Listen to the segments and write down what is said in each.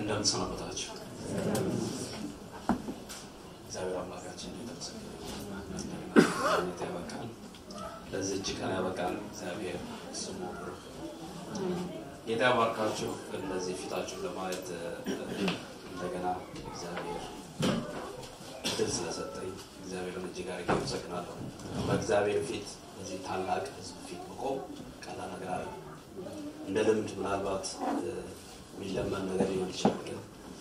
እንደምን ሰነበታችሁ? እግዚአብሔር አምላካችን የተመሰገነ ያበቃል። ለዚህች ቀን ያበቃል። እግዚአብሔር ስሙ ብሩክ። ጌታ ያባርካችሁ። እንደዚህ ፊታችሁን ለማየት እንደገና እግዚአብሔር እድል ስለሰጠኝ እግዚአብሔርን እጅግ አድርጌ አመሰግናለሁ። በእግዚአብሔር ፊት እዚህ ታላቅ ሕዝብ ፊት መቆም ቀላል ነገር አለ። እንደ ልምድ ምናልባት የሚለመን ነገር ሊሆን ይችላል። ግን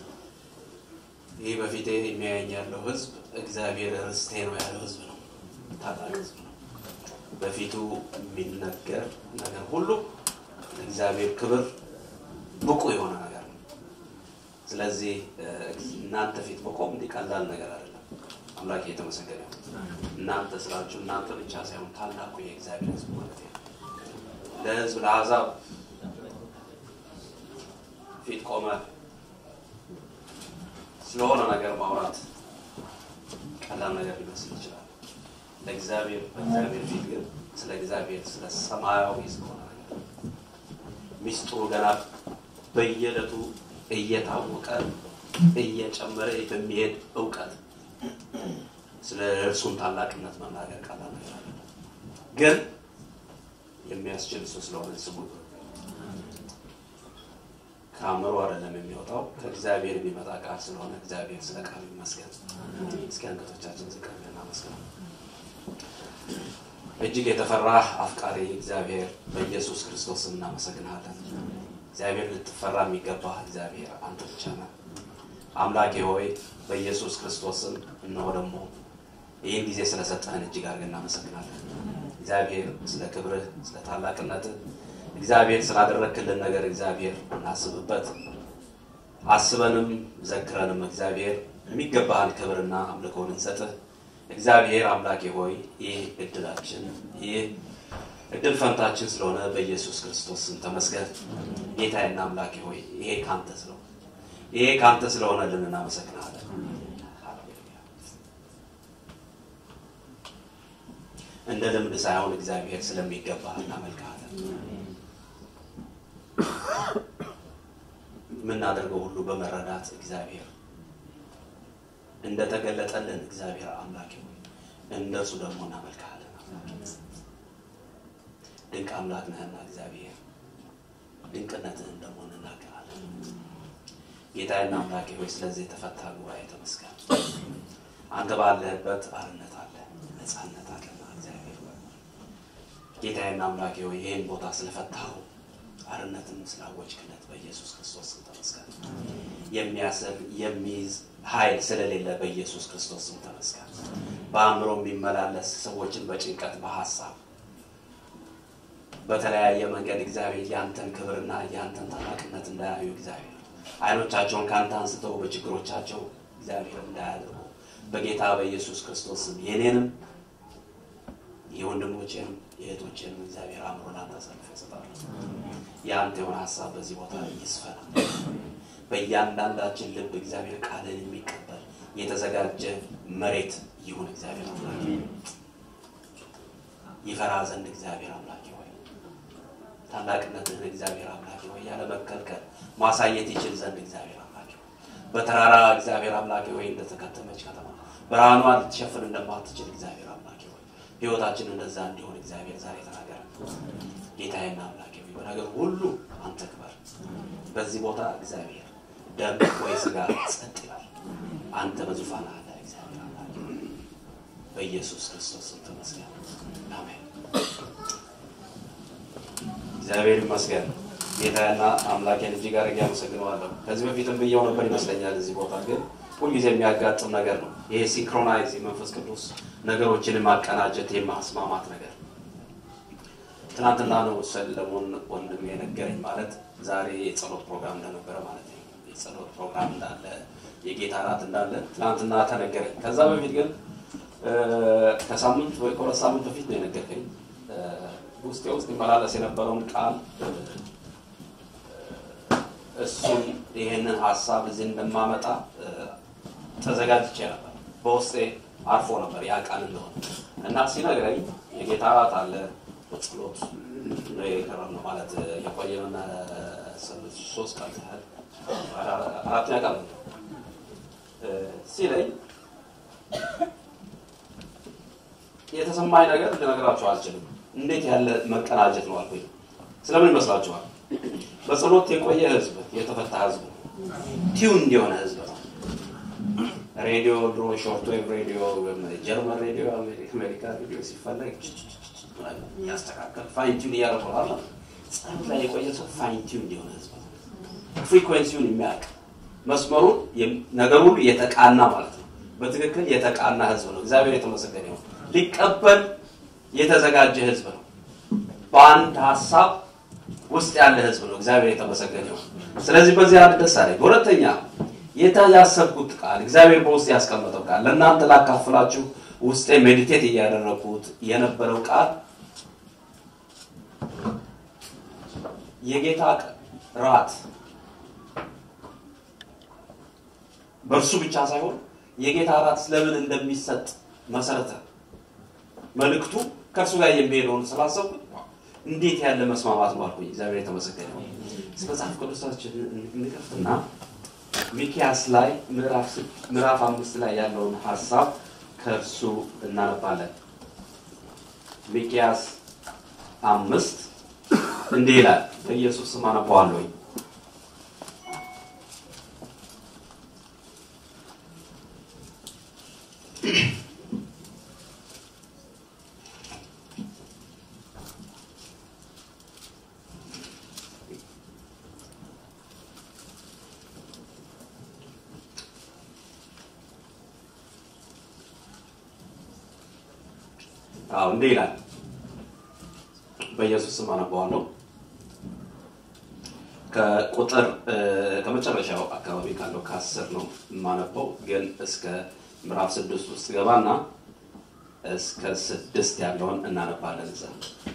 ይህ በፊቴ የሚያየኝ ያለው ሕዝብ እግዚአብሔር ርስቴ ነው ያለው ሕዝብ ነው። ታላቅ ሕዝብ ነው። በፊቱ የሚነገር ነገር ሁሉ እግዚአብሔር ክብር ብቁ የሆነ ነገር ነው። ስለዚህ እናንተ ፊት መቆም እንዲህ ቀላል ነገር አይደለም። አምላክ የተመሰገነ ይሁን። እናንተ ስላችሁ እናንተ ብቻ ሳይሆን ታላቁ የእግዚአብሔር ሕዝብ ማለት ነው። ለሕዝብ ለአሕዛብ ፊት ቆመ ስለሆነ ነገር ማውራት ቀላል ነገር ሊመስል ይችላል። ለእግዚአብሔር በእግዚአብሔር ፊት ግን ስለ እግዚአብሔር ስለ ሰማያዊ ስለሆነ ነገር ሚስጥሩ ገና በየዕለቱ እየታወቀ እየጨመረ በሚሄድ እውቀት ስለ እርሱን ታላቅነት መናገር ቀላል ነገር አለ። ግን የሚያስችል እሱ ስለሆነ ስሙ ከአእምሮ አይደለም የሚወጣው ከእግዚአብሔር የሚመጣ ቃል ስለሆነ እግዚአብሔር ስለ ቃሉ ይመስገን። እስኪ አንገቶቻችን ዝቅ ብለን እናመስግን። እጅግ የተፈራ አፍቃሪ እግዚአብሔር በኢየሱስ ክርስቶስ ስም እናመሰግናለን። እግዚአብሔር ልትፈራ የሚገባህ እግዚአብሔር አንተ ብቻ ነህ። አምላኬ ሆይ በኢየሱስ ክርስቶስ ስም እነሆ ደግሞ ይህን ጊዜ ስለሰጠህን እጅግ አድርገን እናመሰግናለን። እግዚአብሔር ስለ ክብርህ፣ ስለ ታላቅነትህ እግዚአብሔር ስላደረክልን ነገር እግዚአብሔር እናስብበት። አስበንም ዘክረንም እግዚአብሔር የሚገባህን ክብርና አምልኮን እንሰጥህ። እግዚአብሔር አምላኬ ሆይ ይህ እድላችን ይህ እድል ፈንታችን ስለሆነ በኢየሱስ ክርስቶስ ስም ተመስገን። ጌታዬና አምላኬ ሆይ ይሄ ካንተ ስለሆነ ይሄ ካንተ ስለሆነልን እናመሰግናለን። እንደ ልምድ ሳይሆን እግዚአብሔር ስለሚገባህ እናመልክሃለን። የምናደርገው ሁሉ በመረዳት እግዚአብሔር እንደተገለጠልን እግዚአብሔር አምላክ ሆይ እንደሱ ደግሞ እናመልክሃለን። ድንቅ አምላክ ነህና እግዚአብሔር ድንቅነትህን ደግሞ እንናገራለን። ጌታዬና አምላኬ ሆይ ስለዚህ የተፈታ ጉባኤ ተመስገን። አንተ ባለህበት አርነት አለ፣ ነፃነት አለና እግዚአብሔር ጌታዬና አምላኬ ሆይ ይህን ቦታ ስለፈታው አርነትን ስላወጅክለት በኢየሱስ ክርስቶስ ስም ተመስገን። የሚያስር የሚይዝ ኃይል ስለሌለ በኢየሱስ ክርስቶስ ስም ተመስገን። በአእምሮ የሚመላለስ ሰዎችን በጭንቀት በሀሳብ በተለያየ መንገድ እግዚአብሔር ያንተን ክብርና ያንተን ታላቅነት እንዳያዩ እግዚአብሔር አይኖቻቸውን ከአንተ አንስተው በችግሮቻቸው እግዚአብሔር እንዳያደርጉ በጌታ በኢየሱስ ክርስቶስ ስም የኔንም የወንድሞቼንም የእህቶቼንም እግዚአብሔር አእምሮ ላንተ አሳልፌ እሰጣለሁ። የአንተ የሆነ ሀሳብ በዚህ ቦታ ይስፈና። በእያንዳንዳችን ልብ እግዚአብሔር ቃልን የሚቀበል የተዘጋጀ መሬት ይሁን። እግዚአብሔር አምላክ ይፈራ ዘንድ እግዚአብሔር አምላክ ሆይ ታላቅነትህን እግዚአብሔር አምላክ ሆይ ያለ መከልከል ማሳየት ይችል ዘንድ እግዚአብሔር አምላክ ሆይ በተራራ እግዚአብሔር አምላክ ሆይ እንደተከተመች ከተማ ብርሃኗ ልትሸፍን እንደማትችል እግዚአብሔር አምላክ ሆይ ህይወታችን እንደዛ እንዲሆን እግዚአብሔር ዛሬ ተናገረ። ጌታዬና አምላክ ሆይ በነገር ሁሉ አንተ ክበር። በዚህ ቦታ እግዚአብሔር ደም ወይ ስጋ ጸጥ ይላል። አንተ በዙፋን አለ እግዚአብሔር አምላክ በኢየሱስ ክርስቶስ ስም ተመስገን። አሜን። እግዚአብሔር ይመስገን። ጌታና አምላኬን እጅግ አድርጌ አመሰግነዋለሁ። ከዚህ በፊትም ብየው ነበር ይመስለኛል። እዚህ ቦታ ግን ሁልጊዜ የሚያጋጥም ነገር ነው። ይሄ ሲንክሮናይዝ የመንፈስ ቅዱስ ነገሮችን የማቀናጀት የማስማማት ነገር ትናንትና ነው ሰለሞን ወንድም የነገረኝ ማለት ዛሬ የጸሎት ፕሮግራም እንደነበረ ማለት ነው። የጸሎት ፕሮግራም እንዳለ የጌታ እራት እንዳለ ትናንትና ተነገረኝ። ከዛ በፊት ግን ከሳምንት ወይ ከሁለት ሳምንት በፊት ነው የነገርከኝ። ውስጤ ውስጥ ይመላለስ የነበረውን ቃል እሱን ይሄንን ሀሳብ እዚህ እንደማመጣ ተዘጋጅቼ ነበር። በውስጤ አርፎ ነበር ያ ቃል እንደሆነ እና ሲነግረኝ የጌታ እራት አለ ጸሎት ነው የቀረብ ነው ማለት የቆየን ሶስት ቀን ያህል አራተኛ ቃል ሲለኝ የተሰማኝ ነገር ልነግራችሁ አልችልም። እንዴት ያለ መቀናጀት ነው አልኩኝ። ስለምን ይመስላችኋል? በጸሎት የቆየ ህዝብ፣ የተፈታ ህዝብ፣ ቲዩን የሆነ ህዝብ ነው። ሬዲዮ ድሮ ሾርት ዌቭ ሬዲዮ፣ ጀርመን ሬዲዮ፣ አሜሪካ ሬዲዮ ሲፈለግ ያስተካከል ፋይን ቲዩን እያደረገዋል። ጸሎት ላይ የቆየ ሰው ፋይን ቲዩን የሆነ ህዝብ ነው። ፍሪኩዌንሲውን የሚያውቅ መስመሩን ነገር ሁሉ የተቃና ማለት ነው። በትክክል የተቃና ህዝብ ነው። እግዚአብሔር የተመሰገነ ይሁን። ሊቀበል የተዘጋጀ ህዝብ ነው። በአንድ ሀሳብ ውስጥ ያለ ህዝብ ነው። እግዚአብሔር የተመሰገነ ይሁን። ስለዚህ በዚህ አንድ ደስ አለኝ። በሁለተኛ ያሰብኩት ቃል እግዚአብሔር በውስጥ ያስቀመጠው ቃል ለእናንተ ላካፍላችሁ ውስጤ ሜዲቴት እያደረግኩት የነበረው ቃል የጌታ ራት በእርሱ ብቻ ሳይሆን የጌታ ራት ስለምን እንደሚሰጥ መሰረተ መልእክቱ ከእርሱ ጋር የሚሄደውን ስላሰብኩ እንዴት ያለ መስማማት ነው አልኩኝ። እግዚአብሔር የተመሰገነ ነው። መጽሐፍ ቅዱሳችን እንከፍትና ሚኪያስ ላይ ምዕራፍ አምስት ላይ ያለውን ሀሳብ ከእርሱ እናነባለን። ሚኪያስ አምስት እንዲህ ይላል። በኢየሱስ ስም አነባዋለሁኝ። አዎ እንዲህ ይላል። በኢየሱስ ስም አነባዋለሁ። ከቁጥር ከመጨረሻው አካባቢ ካለው ከአስር ነው የማነበው፣ ግን እስከ ምዕራፍ ስድስት ውስጥ ገባና እስከ ስድስት ያለውን እናነባለን። እዛ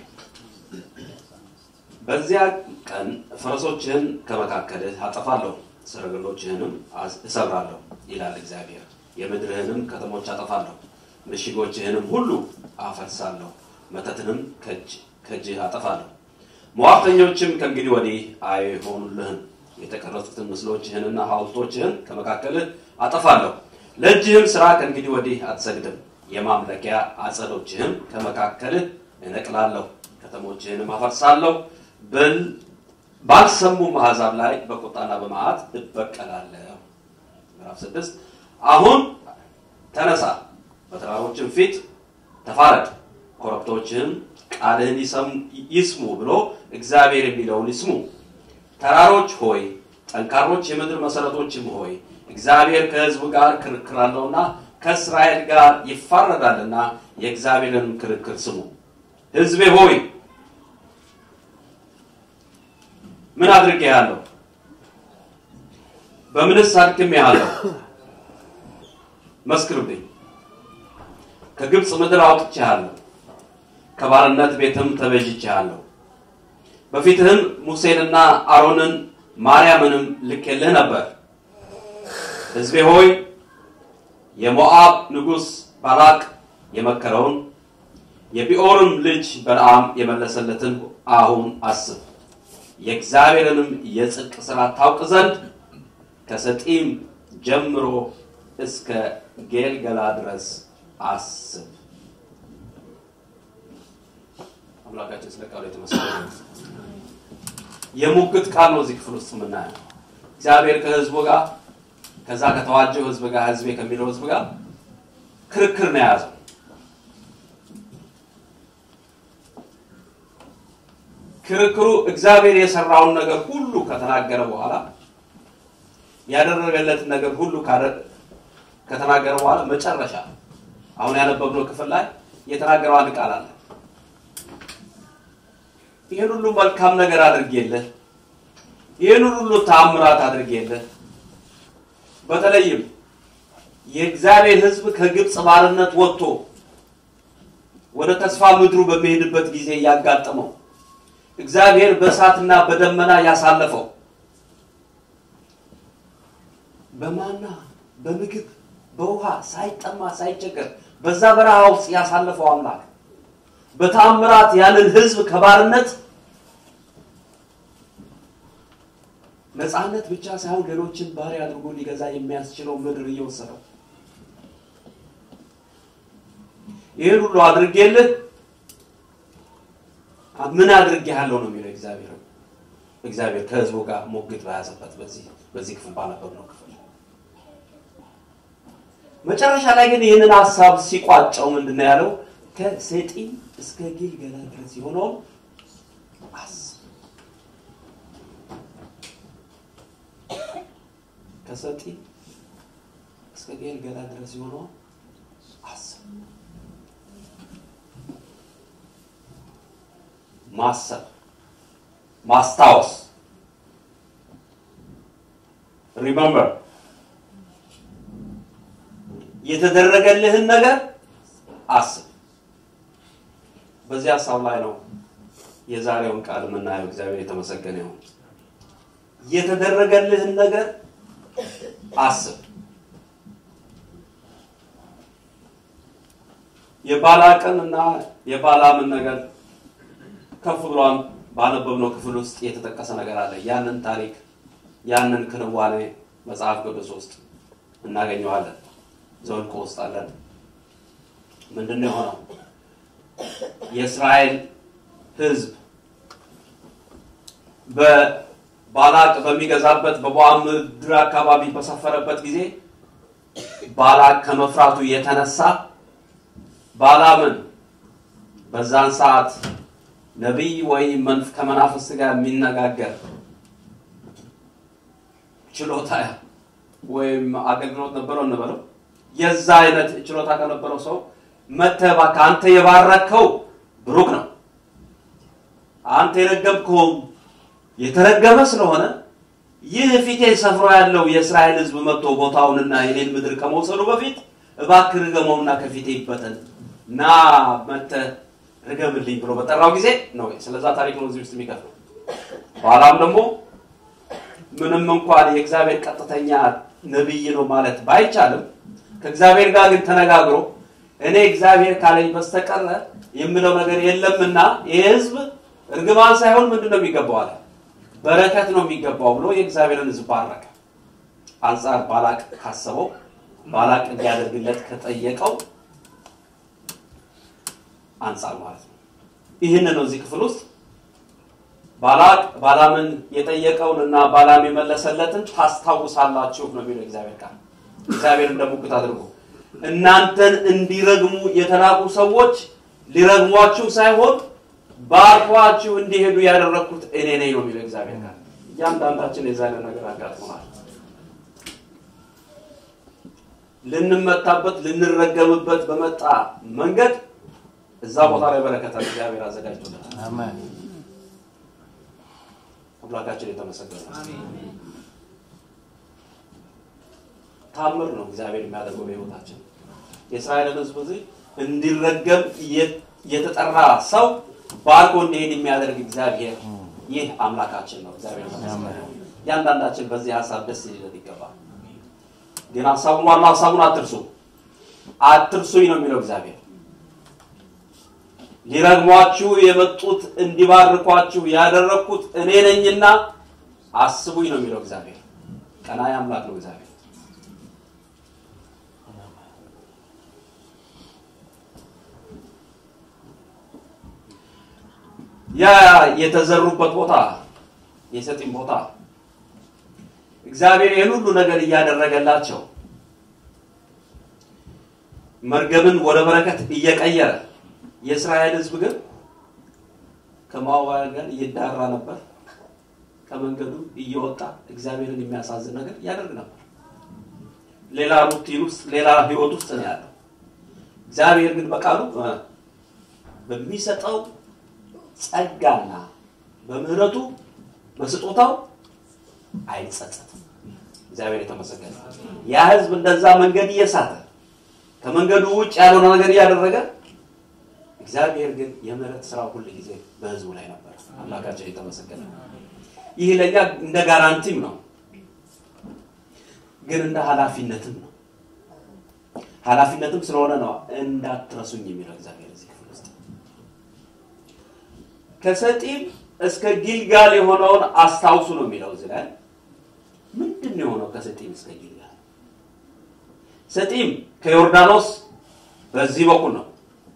በዚያ ቀን ፈረሶችህን ከመካከልህ አጠፋለሁ፣ ሰረገሎችህንም እሰብራለሁ ይላል እግዚአብሔር። የምድርህንም ከተሞች አጠፋለሁ፣ ምሽጎችህንም ሁሉ አፈርሳለሁ፣ መተትንም ከእጅህ አጠፋለሁ። ሟርተኞችም ከእንግዲህ ወዲህ አይሆኑልህም። የተቀረጹትን ምስሎችህንና ሐውልቶችህን ከመካከልህ አጠፋለሁ። ለእጅህም ሥራ ከእንግዲህ ወዲህ አትሰግድም። የማምለኪያ አጸዶችህም ከመካከልህ እነቅላለሁ፣ ከተሞችህንም አፈርሳለሁ። ባልሰሙም አሕዛብ ላይ በቁጣና በመዓት እበቀላለሁ። ምዕራፍ ስድስት አሁን ተነሳ፣ በተራሮችም ፊት ተፋረድ፣ ኮረብቶችህም ቃልህን ይስሙ ብሎ እግዚአብሔር የሚለውን ይስሙ። ተራሮች ሆይ ጠንካሮች የምድር መሰረቶችም ሆይ እግዚአብሔር ከሕዝቡ ጋር ክርክር አለውና ከእስራኤል ጋር ይፋረዳልና የእግዚአብሔርን ክርክር ስሙ። ሕዝቤ ሆይ ምን አድርጌሃለሁ? በምንስ አድክሜሃለሁ? መስክርብኝ። ከግብፅ ምድር አውጥቼሃለሁ ከባርነት ቤትም ተቤዥቼሃለሁ። በፊትህም ሙሴንና አሮንን ማርያምንም ልኬልህ ነበር። ሕዝቤ ሆይ የሞዓብ ንጉሥ ባላቅ የመከረውን የቢኦርም ልጅ በለዓም የመለሰለትን አሁን አስብ። የእግዚአብሔርንም የጽድቅ ሥራ ታውቅ ዘንድ ከሰጢም ጀምሮ እስከ ጌልገላ ድረስ አስብ። አምላካችን ስለ ቃሉ የተመሰገነ የሙግት ቃል ነው። እዚህ ክፍል ውስጥ የምናየው እግዚአብሔር ከህዝቡ ጋር ከዛ ከተዋጀው ህዝብ ጋር ህዝቤ ከሚለው ህዝብ ጋር ክርክር ነው የያዘው። ክርክሩ እግዚአብሔር የሰራውን ነገር ሁሉ ከተናገረ በኋላ ያደረገለትን ነገር ሁሉ ከተናገረ በኋላ መጨረሻ አሁን ያነበብነው ክፍል ላይ የተናገረው አንድ ቃል አለ። ይህን ሁሉ መልካም ነገር አድርጌልህ፣ ይህን ሁሉ ተአምራት አድርጌልህ፣ በተለይም የእግዚአብሔር ሕዝብ ከግብፅ ባርነት ወጥቶ ወደ ተስፋ ምድሩ በሚሄድበት ጊዜ ያጋጠመው እግዚአብሔር በእሳትና በደመና ያሳለፈው በማና በምግብ በውሃ ሳይጠማ ሳይቸገር በዛ በረሃ ውስጥ ያሳለፈው አምላክ በታምራት ያንን ህዝብ ከባርነት ነፃነት ብቻ ሳይሆን ሌሎችን ባሪያ አድርጎ ሊገዛ የሚያስችለው ምድር እየወሰደው ይህን ሁሉ አድርጌልህ ምን አድርጌሃለሁ ነው የሚለው እግዚአብሔር እግዚአብሔር ከህዝቡ ጋር ሞግት በያዘበት በዚህ በዚህ ክፍል ባነበብነው ክፍል መጨረሻ ላይ ግን ይህንን ሀሳብ ሲቋጨው ምንድን ነው ያለው? ከሰጢም እስከ ጊልገላ ድረስ የሆነውን አስብ። ከሰጢም እስከ ጊልገላ ድረስ የሆነውን አስብ። ማሰብ፣ ማስታወስ ሪመምበር የተደረገልህን ነገር አስብ። በዚህ ሀሳብ ላይ ነው የዛሬውን ቃል የምናየው። እግዚአብሔር የተመሰገነ ይሁን። የተደረገልህን ነገር አስብ። የባላቅን እና የባላምን ነገር ከፍ ብሏን ባነበብነው ክፍል ውስጥ የተጠቀሰ ነገር አለ። ያንን ታሪክ ያንን ክንዋኔ መጽሐፍ ቅዱስ ውስጥ እናገኘዋለን። ዘኍልቍ ውስጥ አለን። ምንድን ነው የሆነው? የእስራኤል ሕዝብ በባላቅ በሚገዛበት በሞዓብ ምድር አካባቢ በሰፈረበት ጊዜ ባላቅ ከመፍራቱ የተነሳ ባላምን በዛን ሰዓት ነቢይ ወይም መንፍ ከመናፍስት ጋር የሚነጋገር ችሎታ ወይም አገልግሎት ነበረው እንበለው የዛ አይነት ችሎታ ከነበረው ሰው መተህ እባክህ አንተ የባረከው ብሩክ ነው፣ አንተ የረገምከው የተረገመ ስለሆነ ይህ ፊቴ ሰፍሮ ያለው የእስራኤል ሕዝብ መጥቶ ቦታውንና የኔን ምድር ከመውሰዱ በፊት እባክህ ርገመውና ከፊቴ ይበተን እና መተህ ርገምልኝ ብሎ በጠራው ጊዜ ነው። ስለዛ ታሪክ ነው እዚህ ውስጥ የሚከፍለው። በኋላም ደግሞ ምንም እንኳን የእግዚአብሔር ቀጥተኛ ነቢይ ነው ማለት ባይቻልም ከእግዚአብሔር ጋር ግን ተነጋግሮ እኔ እግዚአብሔር ካለኝ በስተቀረ የምለው ነገር የለምና ይህ ህዝብ እርግማን ሳይሆን ምንድን ነው የሚገባው አለ በረከት ነው የሚገባው ብሎ የእግዚአብሔርን ህዝብ ባረከ። አንጻር ባላቅ ካሰበው ባላቅ እንዲያደርግለት ከጠየቀው አንጻር ማለት ነው። ይህን ነው እዚህ ክፍል ውስጥ ባላቅ ባላምን የጠየቀውን እና ባላም የመለሰለትን ታስታውሳላችሁ ነው የሚለው እግዚአብሔር ቃል። እግዚአብሔር እንደ ሙግት አድርጎ እናንተን እንዲረግሙ የተላኩ ሰዎች ሊረግሟችሁ ሳይሆን ባርኳችሁ እንዲሄዱ ያደረግኩት እኔ ነኝ ነው የሚለው እግዚአብሔር ቃል። እያንዳንዳችን የዛ አይነት ነገር አጋጥሞናል። ልንመታበት ልንረገምበት በመጣ መንገድ እዛ ቦታ ላይ በረከታ እግዚአብሔር አዘጋጅቶለታል። አምላካችን የተመሰገነ ታምር ነው እግዚአብሔር የሚያደርገው በሕይወታችን። የእስራኤልን ሕዝብ እዚህ እንዲረገም የተጠራ ሰው ባርኮ እንዲሄድ የሚያደርግ እግዚአብሔር ይህ አምላካችን ነው። እግዚአብሔር የተመሰገነ እያንዳንዳችን በዚህ ሀሳብ ደስ ሊለት ይገባል። ግን ሀሳቡን ዋና ሀሳቡን አትርሱ፣ አትርሱኝ ነው የሚለው እግዚአብሔር ሊረግሟችሁ የመጡት እንዲባርኳችሁ ያደረግኩት እኔ ነኝና አስቡኝ ነው የሚለው እግዚአብሔር። ቀናኢ አምላክ ነው እግዚአብሔር። ያ የተዘሩበት ቦታ የሰጢም ቦታ እግዚአብሔር ይህን ሁሉ ነገር እያደረገላቸው መርገምን ወደ በረከት እየቀየረ የእስራኤል ሕዝብ ግን ከሞዓባውያን ጋር ይዳራ ነበር። ከመንገዱ እየወጣ እግዚአብሔርን የሚያሳዝን ነገር ያደርግ ነበር። ሌላ ሩቲን ውስጥ ሌላ ህይወት ውስጥ ነው ያለው። እግዚአብሔር ግን በቃሉ በሚሰጠው ጸጋና በምህረቱ በስጦታው አይጸጸትም። እግዚአብሔር የተመሰገነ። ያ ህዝብ እንደዛ መንገድ እየሳተ ከመንገዱ ውጭ ያልሆነ ነገር እያደረገ እግዚአብሔር ግን የምህረት ስራው ሁል ጊዜ በህዝቡ ላይ ነበር። አምላካችን የተመሰገነ። ይህ ለእኛ እንደ ጋራንቲም ነው፣ ግን እንደ ኃላፊነትም ነው። ኃላፊነትም ስለሆነ ነው እንዳትረሱኝ የሚለው እግዚአብሔር እዚህ ክፍል ውስጥ ከሰጢም እስከ ጊልጋል የሆነውን አስታውሱ ነው የሚለው እዚህ ላይ ምንድን ነው የሆነው ከሰጢም እስከ ጊልጋል? ሰጢም ከዮርዳኖስ በዚህ በኩል ነው።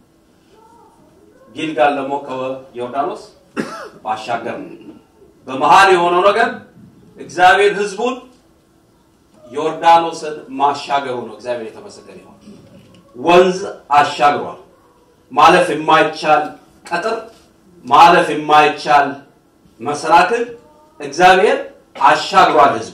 ጊልጋል ደግሞ ከዮርዳኖስ ባሻገር ነው። በመሀል የሆነው ነገር እግዚአብሔር ህዝቡን ዮርዳኖስን ማሻገሩ ነው። እግዚአብሔር የተመሰገነ ይሁን። ወንዝ አሻግሯል። ማለፍ የማይቻል ቀጥር፣ ማለፍ የማይቻል መሰናክል እግዚአብሔር አሻግሯል ህዝቡ።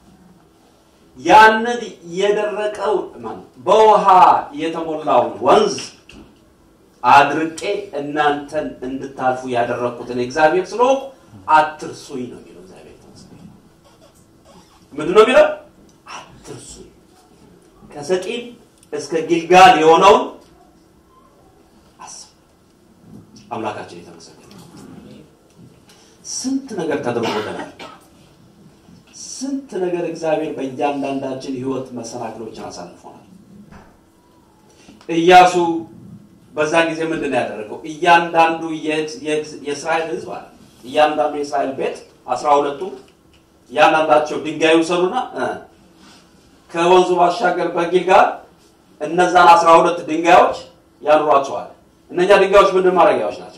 ያንን የደረቀው በውሃ የተሞላውን ወንዝ አድርቄ እናንተን እንድታልፉ ያደረግኩትን እግዚአብሔር ስለሆንኩ አትርሱኝ ነው የሚለው። እግዚአብሔር ተመስገን። ምንድን ነው የሚለው? አትርሱኝ። ከሰጢም እስከ ጊልጋል የሆነውን አስብ። አምላካችን የተመሰገነ ስንት ነገር ተደርጎልናል። ስንት ነገር እግዚአብሔር በእያንዳንዳችን ህይወት መሰናክሎችን አሳልፎናል። ኢያሱ በዛ ጊዜ ምንድን ነው ያደረገው? እያንዳንዱ የእስራኤል ህዝብ አለ እያንዳንዱ የእስራኤል ቤት አስራ ሁለቱ እያንዳንዳቸው ድንጋይ ውሰዱና ከወንዙ ባሻገር በጊልጋል እነዛን አስራ ሁለት ድንጋዮች ያኑሯቸዋል። እነኛ ድንጋዮች ምንድን ማድረጊያዎች ናቸው?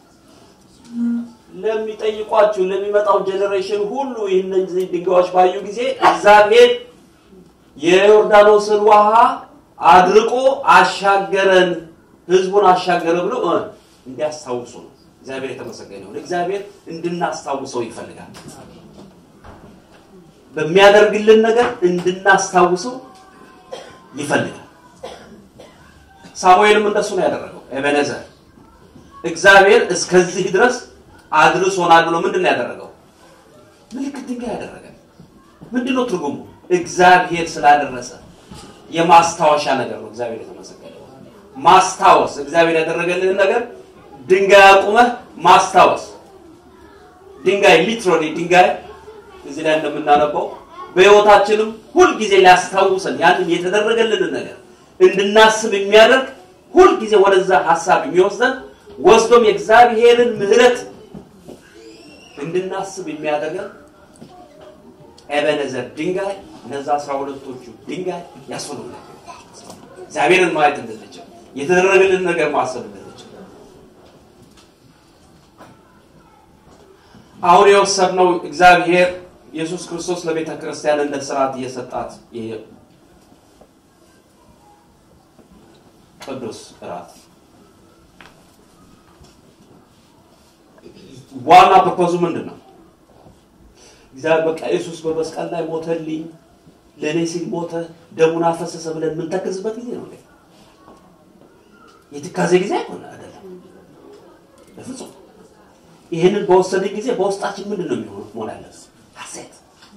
ለሚጠይቋችሁ ለሚመጣው ጀኔሬሽን ሁሉ እነዚህ ድንጋዮች ባዩ ጊዜ እግዚአብሔር የዮርዳኖስን ውሃ አድርቆ አሻገረን፣ ህዝቡን አሻገረ ብሎ እንዲያስታውሱ ነው። እግዚአብሔር የተመሰገነ ይሁን። እግዚአብሔር እንድናስታውሰው ይፈልጋል። በሚያደርግልን ነገር እንድናስታውሰው ይፈልጋል። ሳሙኤልም እንደሱ ነው ያደረገው። ኤቤኔዘር እግዚአብሔር እስከዚህ ድረስ አድርሶናል ብሎ ምንድን ነው ያደረገው? ምልክት ድንጋይ ያደረገ። ምንድን ነው ትርጉሙ? እግዚአብሔር ስላደረሰ የማስታወሻ ነገር ነው። እግዚአብሔር የተመሰገነ ማስታወስ፣ እግዚአብሔር ያደረገልንን ነገር ድንጋይ አቁመህ ማስታወስ። ድንጋይ ሊትራሊ ድንጋይ እዚህ ላይ እንደምናነበው በህይወታችንም ሁልጊዜ ሊያስታውሰን ያንን የተደረገልንን ነገር እንድናስብ የሚያደርግ ሁልጊዜ ወደዛ ሀሳብ የሚወስደን ወስዶም የእግዚአብሔርን ምሕረት እንድናስብ የሚያደርገን ኤቤኔዘር ድንጋይ እነዛ አስራ ሁለቶቹ ድንጋይ ያስፈልጉናል። እግዚአብሔርን ማየት እንድንችል የተደረገልን ነገር ማሰብ እንድንችል አሁን የወሰድነው እግዚአብሔር ኢየሱስ ክርስቶስ ለቤተ ክርስቲያን እንደ ስርዓት እየሰጣት ይሄ ቅዱስ እራት ዋና ፐርፖዙ ምንድን ነው? እግዚአብሔር በቃ ኢየሱስ በመስቀል ላይ ሞተልኝ፣ ለእኔ ሲል ሞተ፣ ደሙን አፈሰሰ ብለን የምንተክዝበት ጊዜ ነው። የትካዜ ጊዜ አይሆን አይደለም፣ በፍጹም ይህንን በወሰደ ጊዜ በውስጣችን ምንድን ነው የሚሆነው? መሆን ያለበት ሐሴት፣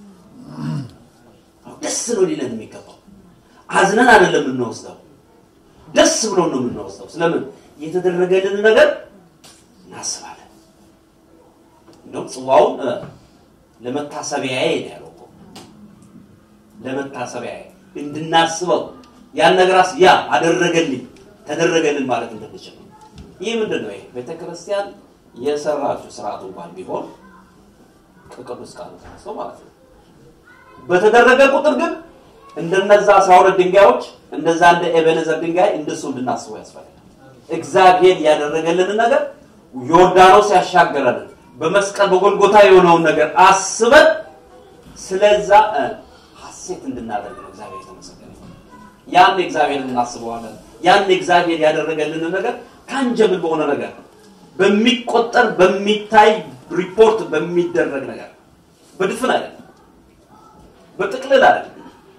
ደስ ነው ሊለን የሚገባው። አዝነን አይደለም የምንወስደው፣ ደስ ብሎ ነው የምንወስደው። ስለምን የተደረገልን ነገር እናስባለን። እንደውም ጽዋውን ለመታሰቢያዬ ነው ያለው እኮ ለመታሰቢያዬ እንድናስበው ያን ነገር ያ አደረገልኝ ተደረገልን ማለት እንድንችል ነው። ይህ ምንድን ነው? ይሄ ቤተክርስቲያን የሰራችው ስርዓቱ እንኳን ቢሆን ከቅዱስ ቃሉ ተነስቶ ማለት ነው። በተደረገ ቁጥር ግን እንደነዛ አስራ ሁለት ድንጋዮች እንደዛ እንደ ኤቤኔዘር ድንጋይ እንደሱ እንድናስበው ያስፈልጋል። እግዚአብሔር ያደረገልንን ነገር ዮርዳኖስ ያሻገረንን በመስቀል በጎልጎታ የሆነውን ነገር አስበን ስለዛ ሐሴት እንድናደርግ ነው። እግዚአብሔር የተመሰገነ ያን እግዚአብሔር እናስበዋለን። ያን እግዚአብሔር ያደረገልንን ነገር ታንጀብል በሆነ ነገር በሚቆጠር በሚታይ ሪፖርት በሚደረግ ነገር በድፍን አይደለም፣ በጥቅልል አይደለም።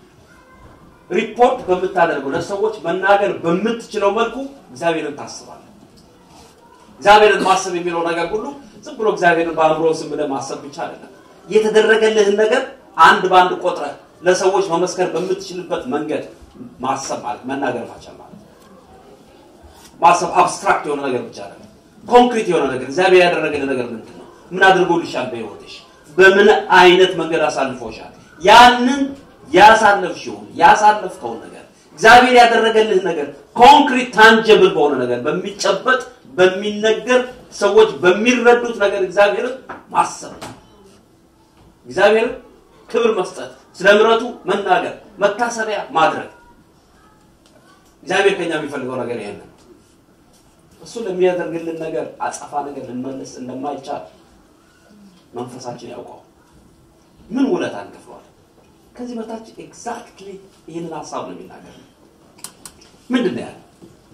ሪፖርት በምታደርገው ለሰዎች መናገር በምትችለው መልኩ እግዚአብሔርን ታስባለን። እግዚአብሔርን ማሰብ የሚለው ነገር ሁሉ ዝም ብሎ እግዚአብሔርን በአእምሮ ስም ብለህ ማሰብ ብቻ አይደለም። የተደረገልህን ነገር አንድ በአንድ ቆጥረህ ለሰዎች መመስከር በምትችልበት መንገድ ማሰብ ማለት መናገር ማቻል ማለት ማሰብ አብስትራክት የሆነ ነገር ብቻ አይደለም። ኮንክሪት የሆነ ነገር እግዚአብሔር ያደረገልን ነገር ምንድን ነው? ምን አድርጎልሻል? በህይወትሽ በምን አይነት መንገድ አሳልፎሻል? ያንን ያሳለፍሽውን ያሳለፍከውን ነገር እግዚአብሔር ያደረገልህ ነገር ኮንክሪት ታንጀብል በሆነ ነገር በሚጨበጥ በሚነገር ሰዎች በሚረዱት ነገር እግዚአብሔርን ማሰብ እግዚአብሔርን ክብር መስጠት፣ ስለ ምሕረቱ መናገር፣ መታሰቢያ ማድረግ። እግዚአብሔር ከኛ የሚፈልገው ነገር ይሄን ነው። እሱ ለሚያደርግልን ነገር አጸፋ ነገር ልንመልስ እንደማይቻል መንፈሳችን ያውቀው። ምን ውለታ እንከፍለዋል? ከዚህ በታች ኤግዛክትሊ ይህንን ሀሳብ ነው የሚናገር። ምንድን ነው ያለው?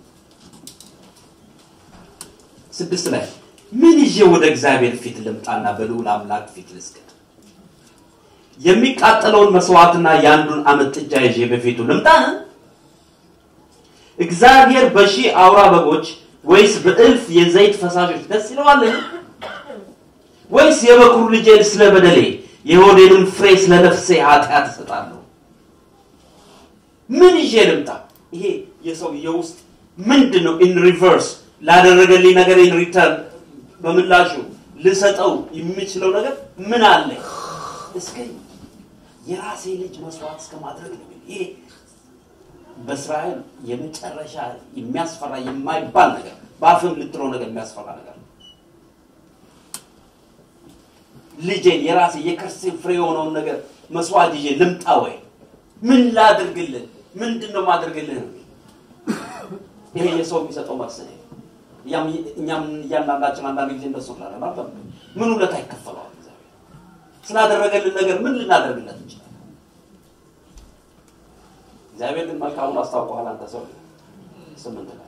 ስድስት ላይ ምን ይዤ ወደ እግዚአብሔር ፊት ልምጣና በልዑል አምላክ ፊት ልስገድ? የሚቃጠለውን መስዋዕትና የአንዱን ዓመት ጥጃ ይዤ በፊቱ ልምጣን? እግዚአብሔር በሺህ አውራ በጎች ወይስ በእልፍ የዘይት ፈሳሾች ደስ ይለዋልን? ወይስ የበኩር ልጄን ስለ በደሌ የሆዴንም ፍሬ ስለ ነፍሴ ኃጢአት እሰጣለሁ? ምን ይዤ ልምጣ? ይሄ የሰው የውስጥ ምንድን ነው? ኢን ሪቨርስ ላደረገልኝ ነገር ኢን ሪተርን በምላሹ ልሰጠው የሚችለው ነገር ምን አለ? እስከ የራሴ ልጅ መስዋዕት እስከ ማድረግ ነው። ይሄ በእስራኤል የመጨረሻ የሚያስፈራ የማይባል ነገር በአፍም ልትለው ነገር የሚያስፈራ ነገር ነው። ልጄን የራሴ የከርሴ ፍሬ የሆነውን ነገር መስዋዕት ይዤ ልምጣ ወይ? ምን ላድርግልህ? ምንድን ነው ማድርግልህ? ነው ይሄ የሰው የሚሰጠው መልስ ነው። እኛም እያንዳንዳችን አንዳንድ ጊዜ እንደሱ ላለ ምን ውለታ ይከፈለዋል? ስላደረገልን ነገር ምን ልናደርግለት እንችላለን? እግዚአብሔር ግን መልካሙን አስታውቀዋል። አንተ ሰው ስምንት ላይ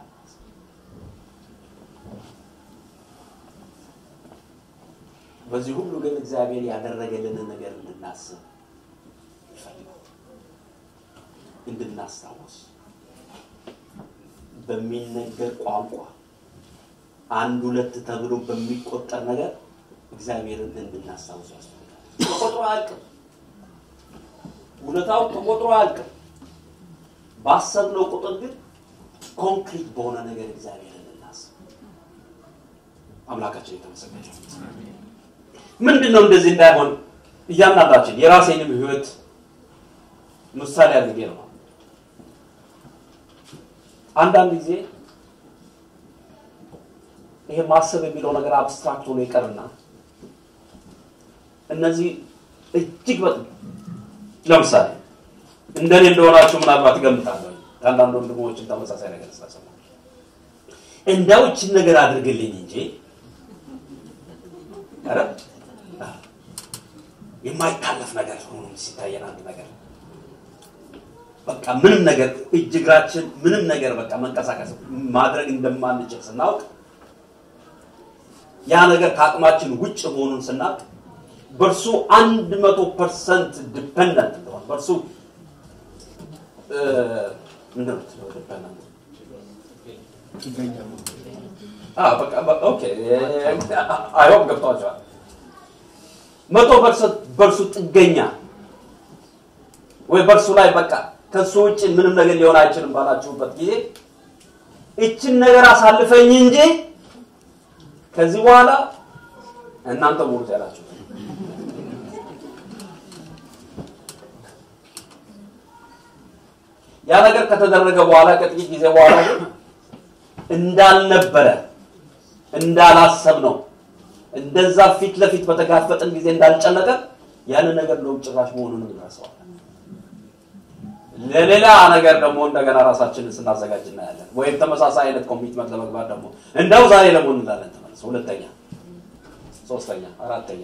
በዚህ ሁሉ ግን እግዚአብሔር ያደረገልንን ነገር እንድናስብ ይፈልጋል፣ እንድናስታውስ በሚነገር ቋንቋ አንድ ሁለት ተብሎ በሚቆጠር ነገር እግዚአብሔርን እንድናስታውስ ያስፈልጋል። ተቆጥሮ አያልቅም። እውነታው ተቆጥሮ አያልቅም። ባሰብነው ቁጥር ግን ኮንክሪት በሆነ ነገር እግዚአብሔርን እናስብ። አምላካችን የተመሰገነ ምንድን ነው እንደዚህ እንዳይሆን እያንዳንዳችን የራሴንም ህይወት ምሳሌ አድርጌ ነው። አንዳንድ ጊዜ ይሄ ማሰብ የሚለው ነገር አብስትራክት ሆኖ ይቀርና እነዚህ እጅግ በጣም ለምሳሌ እንደኔ እንደሆናችሁ ምናልባት እገምታለሁ። ከአንዳንድ ወንድሞችን ተመሳሳይ ነገር ስላሰማ እንደው ይህችን ነገር አድርግልኝ እንጂ ኧረ የማይታለፍ ነገር ሆኖ ሲታየን አንድ ነገር በቃ ምንም ነገር እጅ እግራችን ምንም ነገር በቃ መንቀሳቀስ ማድረግ እንደማንችል ስናውቅ ያ ነገር ከአቅማችን ውጭ መሆኑን ስናውቅ በእርሱ አንድ መቶ ፐርሰንት ዲፐንደንት እንደሆነ በእርሱ ምንድን ነው ዲፐንደንት አይሆን ገብቷቸዋል። መቶ ፐርሰንት በእርሱ ጥገኛ ወይ በእርሱ ላይ በቃ ከሱ ውጭ ምንም ነገር ሊሆን አይችልም ባላችሁበት ጊዜ እችን ነገር አሳልፈኝ እንጂ ከዚህ በኋላ እናንተ ሙሉት ያላችሁ ያ ነገር ከተደረገ በኋላ ከጥቂት ጊዜ በኋላ ግን እንዳልነበረ እንዳላሰብ ነው እንደዛ ፊት ለፊት በተጋፈጥን ጊዜ እንዳልጨነቀ ያንን ነገር ነው ጭራሽ መሆኑንም እንረሳዋለን። ለሌላ ነገር ደግሞ እንደገና ራሳችንን ስናዘጋጅ እናያለን። ወይም ተመሳሳይ አይነት ኮሚትመንት ለመግባት ደግሞ እንደው ዛሬ ደግሞ እንላለን ተመልሶ ሁለተኛ፣ ሶስተኛ፣ አራተኛ።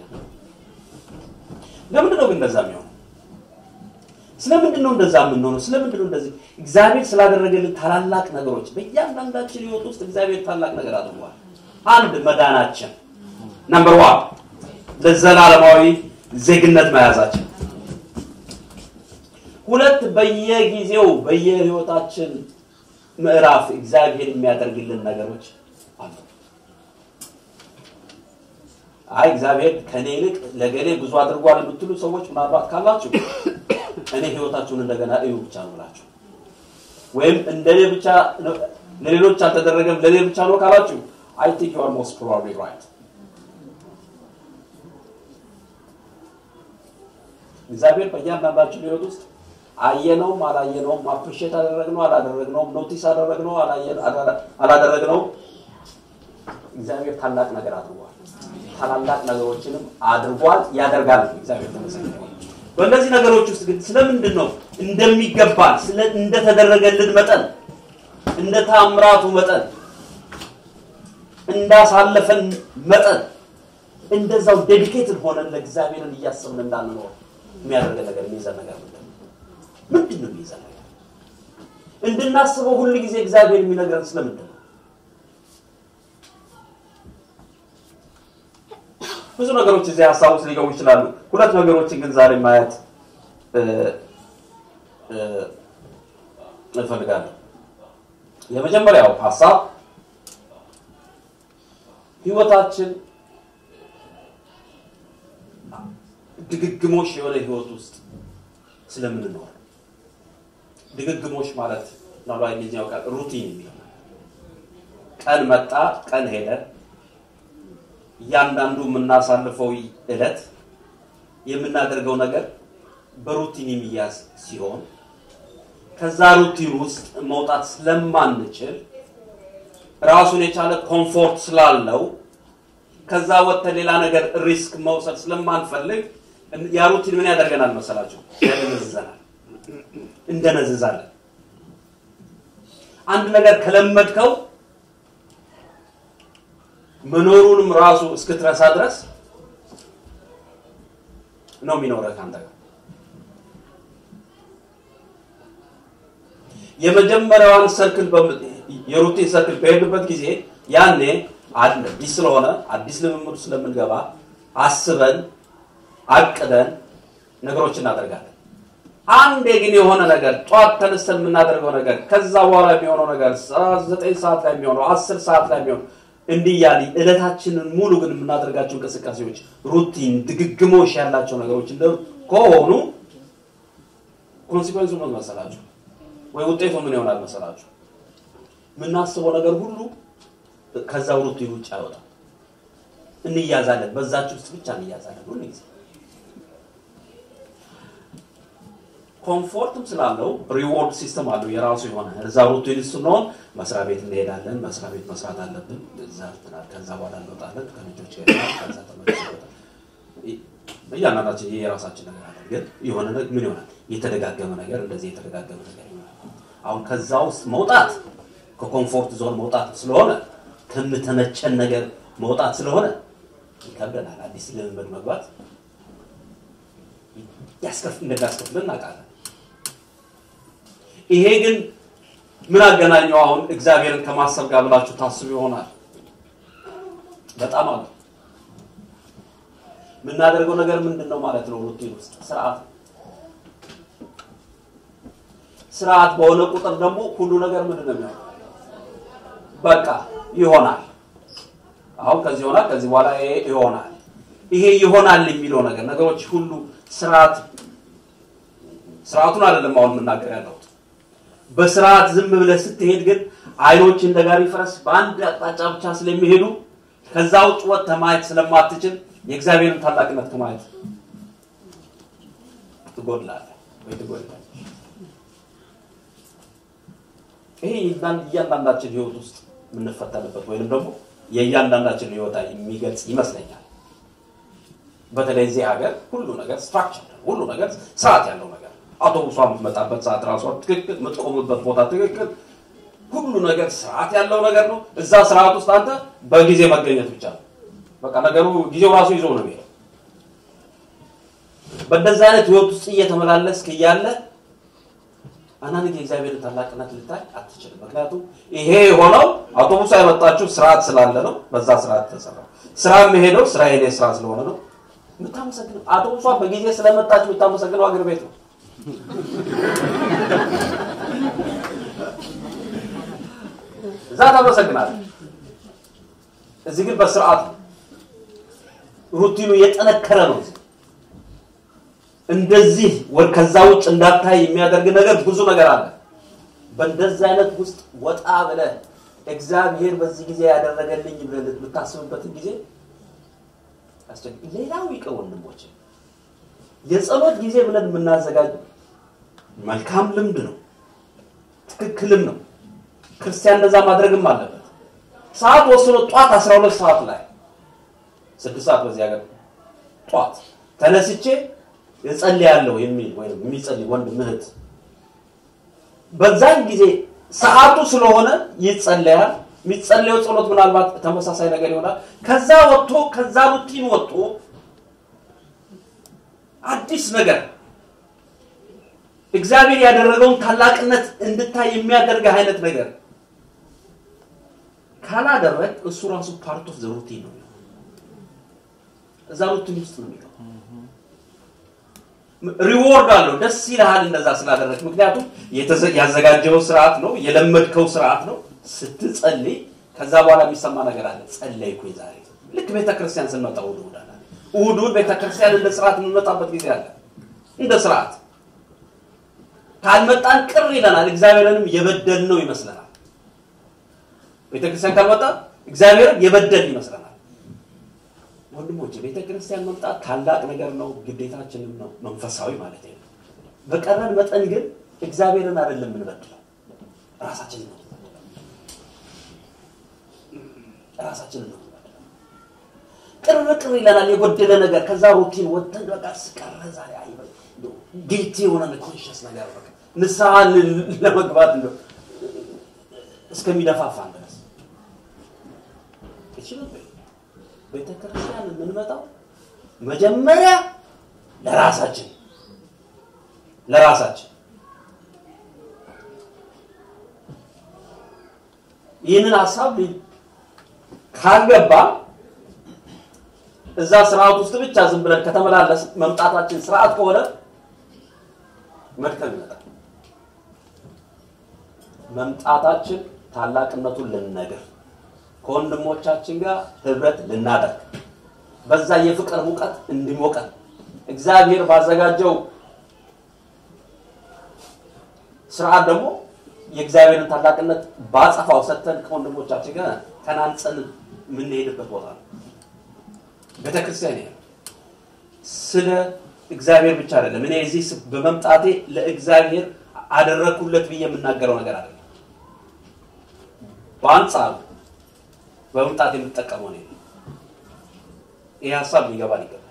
ለምንድን ነው ግን እንደዛ የሚሆነው? ስለምንድን ነው እንደዛ የምንሆነው? ስለምንድን ነው እንደዚህ? እግዚአብሔር ስላደረገልን ታላላቅ ነገሮች በእያንዳንዳችን ህይወት ውስጥ እግዚአብሔር ታላቅ ነገር አድርጓል። አንድ መዳናችን፣ ነምበር ዋን ለዘላለማዊ ዜግነት መያዛችን ሁለት በየጊዜው በየህይወታችን ምዕራፍ እግዚአብሔር የሚያደርግልን ነገሮች አሉ። አይ እግዚአብሔር ከኔ ይልቅ ለገሌ ብዙ አድርጓል የምትሉ ሰዎች ምናልባት ካላችሁ እኔ ህይወታችሁን እንደገና እዩ ብቻ ነው ብላችሁ ወይም እንደኔ ብቻ ለሌሎች አልተደረገም ለኔ ብቻ ነው ካላችሁ አይ ቲንክ ዩ አር ሞስት ፕሮባብሊ ራይት። እግዚአብሔር በእያንዳንዳችን ህይወት ውስጥ አየነውም አላየነውም፣ አፕሪሼት አደረግነው አላደረግነውም፣ ኖቲስ አደረግነው አላደረግነውም፣ እግዚአብሔር ታላቅ ነገር አድርጓል። ታላላቅ ነገሮችንም አድርጓል፣ ያደርጋል። እግዚአብሔር ተመሰገነ። በእነዚህ ነገሮች ውስጥ ግን ስለምንድን ነው እንደሚገባን ስለ እንደተደረገልን መጠን እንደ ታምራቱ መጠን እንዳሳለፈን መጠን እንደዛው ዴዲኬትድ ሆነን ለእግዚአብሔርን እያሰብን እንዳንኖር የሚያደርገን ነገር የሚይዘን ነገር ምንድን ነው? ምንድን ነው የሚይዘን ነገር? እንድናስበው ሁል ጊዜ እግዚአብሔር የሚነግረን ስለምንድን ነው? ብዙ ነገሮች እዚህ ሀሳብ ውስጥ ሊገቡ ይችላሉ። ሁለት ነገሮችን ግን ዛሬ ማየት እፈልጋለሁ። የመጀመሪያው ሀሳብ ህይወታችን ድግግሞሽ የሆነ ህይወት ውስጥ ስለምንኖር ድግግሞሽ ማለት ምናልባት እንግሊዝኛው ቃል ሩቲን የሚለው ቀን መጣ፣ ቀን ሄደ። እያንዳንዱ የምናሳልፈው እለት የምናደርገው ነገር በሩቲን የሚያዝ ሲሆን ከዛ ሩቲን ውስጥ መውጣት ስለማንችል ራሱን የቻለ ኮምፎርት ስላለው ከዛ ወጥተን ሌላ ነገር ሪስክ መውሰድ ስለማንፈልግ ያ ሩቲን ምን ያደርገናል መሰላቸው? ያደነዝዘናል፣ እንደነዝዛለን። አንድ ነገር ከለመድከው መኖሩንም ራሱ እስክትረሳ ድረስ ነው የሚኖረህ ከአንተ ጋር። የመጀመሪያዋን ሰርክል የሩቲን ሰርክል በሄድበት ጊዜ ያኔ አዲስ ስለሆነ አዲስ ልምምድ ስለምንገባ አስበን አቅደን ነገሮች እናደርጋለን። አንዴ ግን የሆነ ነገር ጧት ተነስተን የምናደርገው ነገር ከዛ በኋላ የሚሆነው ነገር ዘጠኝ ሰዓት ላይ የሚሆነው አስር ሰዓት ላይ የሚሆነው እንዲህ እያለ እለታችንን ሙሉ ግን የምናደርጋቸው እንቅስቃሴዎች ሩቲን ድግግሞሽ ያላቸው ነገሮች ከሆኑ ኮንሲኮንሱ ምን መሰላችሁ? ወይ ውጤቱ ምን ይሆናል መሰላችሁ? የምናስበው ነገር ሁሉ ከዛው ሩቲን ውጭ አይወጣም። እንያዛለን፣ በዛች ውስጥ ብቻ እንያዛለን ሁሉ ጊዜ ኮምፎርትም ስላለው ሪዎርድ ሲስተም አለው የራሱ የሆነ እዛ ሩቲን ስንሆን መስሪያ ቤት እንሄዳለን። መስሪያ ቤት መስራት አለብን። እዛ ከዛ በኋላ እንወጣለን ከልጆች ጋር ከዛ ተመልሶ ይወጣል። እያንዳንዳችን ይሄ የራሳችን ነገር አለ። ግን የሆነ ምን ይሆናል የተደጋገመ ነገር እንደዚህ የተደጋገመ ነገር ይሆናል። አሁን ከዛ ውስጥ መውጣት ከኮምፎርት ዞን መውጣት ስለሆነ ከምተመቸን ነገር መውጣት ስለሆነ ይከብደናል። አዲስ ልምምድ መግባት እንደሚያስከፍል እናውቃለን። ይሄ ግን ምን አገናኘው አሁን እግዚአብሔርን ከማሰብ ጋር ብላችሁ ታስቡ ይሆናል። በጣም አለ የምናደርገው ነገር ምንድን ነው ማለት ነው? ሩቲን ውስጥ ስርዓት ስርዓት በሆነ ቁጥር ደግሞ ሁሉ ነገር ምንድን ነው የሚሆነው? በቃ ይሆናል። አሁን ከዚህ ይሆናል፣ ከዚህ በኋላ ይሄ ይሆናል። ይሄ ይሆናል የሚለው ነገር ነገሮች ሁሉ ስርዓት ስርዓቱን አይደለም አሁን የምናገር ያለሁት። በስርዓት ዝም ብለህ ስትሄድ ግን አይኖች እንደ ጋሪ ፈረስ በአንድ አቅጣጫ ብቻ ስለሚሄዱ ከዛ ውጭ ወጥተህ ማየት ስለማትችል የእግዚአብሔርን ታላቅነት ከማየት ትጎድላለህ ወይ ትጎድላለህ። ይሄ እያንዳንዳችን ህይወት ውስጥ የምንፈተንበት ወይንም ደግሞ የእያንዳንዳችን ህይወት የሚገልጽ ይመስለኛል። በተለይ እዚህ ሀገር ሁሉ ነገር ስትራክቸር፣ ሁሉ ነገር ስርዓት ያለው ነገር አውቶቡሷ የምትመጣበት ሰዓት ራሷ ትክክል፣ የምትቆምበት ቦታ ትክክል፣ ሁሉ ነገር ስርዓት ያለው ነገር ነው። እዛ ስርዓት ውስጥ አንተ በጊዜ መገኘት ብቻ ነው። በቃ ነገሩ ጊዜው ራሱ ይዞ ነው የሚሄደው። በእንደዚህ አይነት ህይወት ውስጥ እየተመላለስክ እያለ አንዳንድ ጊዜ እግዚአብሔርን ታላቅነት ልታይ አትችልም። ምክንያቱም ይሄ የሆነው አውቶቡስ ያመጣችው ስርዓት ስላለ ነው። በዛ ስርዓት ተሰራ። ስራ የሚሄደው ስራ የኔ ስራ ስለሆነ ነው። የምታመሰግነው አውቶቡሷ በጊዜ ስለመጣች የምታመሰግነው አገር ቤት ነው። እዛ ታመሰግናለህ። እዚህ ግን በስርዓት ነው። ሩቲኑ የጠነከረ ነው። እንደዚህ ከዛ ውጭ እንዳታይ የሚያደርግ ነገር ብዙ ነገር አለ። በእንደዚህ አይነት ውስጥ ወጣ ብለህ እግዚአብሔር በዚህ ጊዜ ያደረገልኝ ብለህ የምታስብበትን ጊዜ ሌላው ይቅር ወንድሞች፣ የጸሎት ጊዜ ብለን የምናዘጋጅ መልካም ልምድ ነው፣ ትክክልም ነው። ክርስቲያን እንደዛ ማድረግም አለበት። ሰዓት ወስኖ ጧት 12 ሰዓት ላይ ስድስት ሰዓት በዚህ ሀገር ጧት ተነስቼ እጸልያለሁ የሚል ወይም የሚጸልይ ወንድም እህት በዛን ጊዜ ሰዓቱ ስለሆነ ይጸለያል። የሚጸለየው ጸሎት ምናልባት ተመሳሳይ ነገር ይሆናል። ከዛ ወጥቶ ከዛ ሩቲን ወጥቶ አዲስ ነገር እግዚአብሔር ያደረገውን ታላቅነት እንድታይ የሚያደርግ አይነት ነገር ካላደረግ እሱ ራሱ ፓርት ኦፍ ዘ ሩቲን ነው። እዛ ሩቲን ውስጥ ነው የሚገባው። ሪዎርድ አለው። ደስ ይልሃል እንደዛ ስላደረግ። ምክንያቱም ያዘጋጀው ስርዓት ነው፣ የለመድከው ስርዓት ነው። ስትጸልይ ከዛ በኋላ የሚሰማ ነገር አለ። ጸለይኩኝ ዛሬ። ልክ ቤተክርስቲያን ስንመጣ እሑድ እሑድ አለ። እሑድ እሑድ ቤተክርስቲያን እንደ ስርዓት የምንመጣበት ጊዜ አለ። እንደ ስርዓት ካልመጣን ቅር ይለናል። እግዚአብሔርንም የበደል ነው ይመስለናል። ቤተክርስቲያን ካልመጣ እግዚአብሔርን የበደል ይመስለናል። ወንድሞች ቤተክርስቲያን መምጣት ታላቅ ነገር ነው፣ ግዴታችንም ነው፣ መንፈሳዊ ማለት ነው። በቀረን መጠን ግን እግዚአብሔርን አይደለም የምንበድለው፣ ራሳችንን ነው ራሳችንን ነው ቅር ቅር ይለናል። የጎደለ ነገር ከዛ ሩቲን ወጥተን በቃ ስቀረ ዛሬ አይ ጊልቲ የሆነ ኮንሽስ ነገር በቃ ንስሐ ለመግባት እንደው እስከሚደፋፋን ድረስ ይችላል። ቤተ ክርስቲያን የምንመጣው መጀመሪያ ለራሳችን ለራሳችን ይህንን ሀሳብ ካልገባ እዛ ስርዓት ውስጥ ብቻ ዝም ብለን ከተመላለስ መምጣታችን ስርዓት ከሆነ መድከም ይመጣል። መምጣታችን ታላቅነቱን ልንነግር ከወንድሞቻችን ጋር ህብረት ልናደርግ በዛ የፍቅር ሙቀት እንዲሞቀን እግዚአብሔር ባዘጋጀው ስርዓት ደግሞ የእግዚአብሔርን ታላቅነት ባጸፋው ሰጥተን ከወንድሞቻችን ጋር ተናንጸን የምንሄድበት ቦታ ነው። ቤተክርስቲያን ይሄ ስለ እግዚአብሔር ብቻ አይደለም። እኔ እዚህ በመምጣቴ ለእግዚአብሔር አደረግኩለት ብዬ የምናገረው ነገር አይደለም። በአንጻሩ በመምጣት የምጠቀመው ነው። ይህ ሀሳብ ሊገባን ይገባል።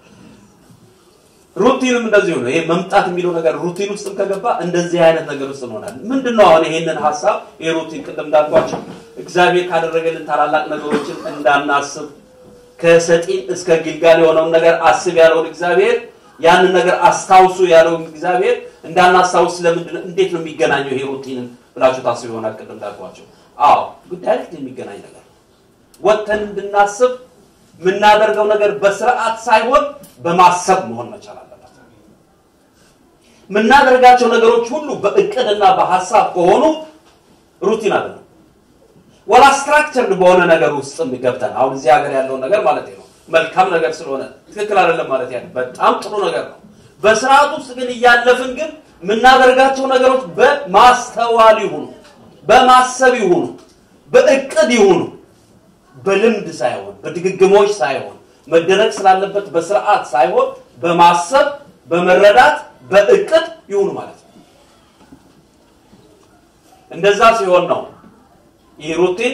ሩቲንም እንደዚሁ ነው። ይሄ መምጣት የሚለው ነገር ሩቲን ውስጥም ከገባ እንደዚህ አይነት ነገር ውስጥ እንሆናለን። ምንድን ነው አሁን ይሄንን ሀሳብ ይሄ ሩቲን ቅድም እንዳልኳቸው እግዚአብሔር ካደረገልን ታላላቅ ነገሮችን እንዳናስብ ከሰጢን እስከ ጊልጋል የሆነውን ነገር አስብ ያለውን እግዚአብሔር ያንን ነገር አስታውሱ ያለውን እግዚአብሔር እንዳናስታውስ ለምንድን ነው እንዴት ነው የሚገናኘው ይሄ ሩቲንን ብላችሁ ታስቡ ይሆናል። ቅድም እንዳልኳቸው አዎ ዳይሬክት የሚገናኝ ነገር ወጥተን እንድናስብ የምናደርገው ነገር በስርዓት ሳይሆን በማሰብ መሆን መቻል አለበት። የምናደርጋቸው ነገሮች ሁሉ በእቅድና በሀሳብ ከሆኑ ሩቲን አይደለም። ወላ ስትራክቸርድ በሆነ ነገር ውስጥ ገብተን አሁን እዚህ ሀገር ያለውን ነገር ማለት ነው መልካም ነገር ስለሆነ ትክክል አይደለም ማለት ያለ በጣም ጥሩ ነገር ነው። በስርዓት ውስጥ ግን እያለፍን ግን የምናደርጋቸው ነገሮች በማስተዋል ይሁኑ፣ በማሰብ ይሁኑ፣ በእቅድ ይሁኑ በልምድ ሳይሆን በድግግሞች ሳይሆን መደረግ ስላለበት በስርዓት ሳይሆን በማሰብ በመረዳት በእቅድ ይሁኑ ማለት ነው። እንደዛ ሲሆን ነው ይህ ሩቲን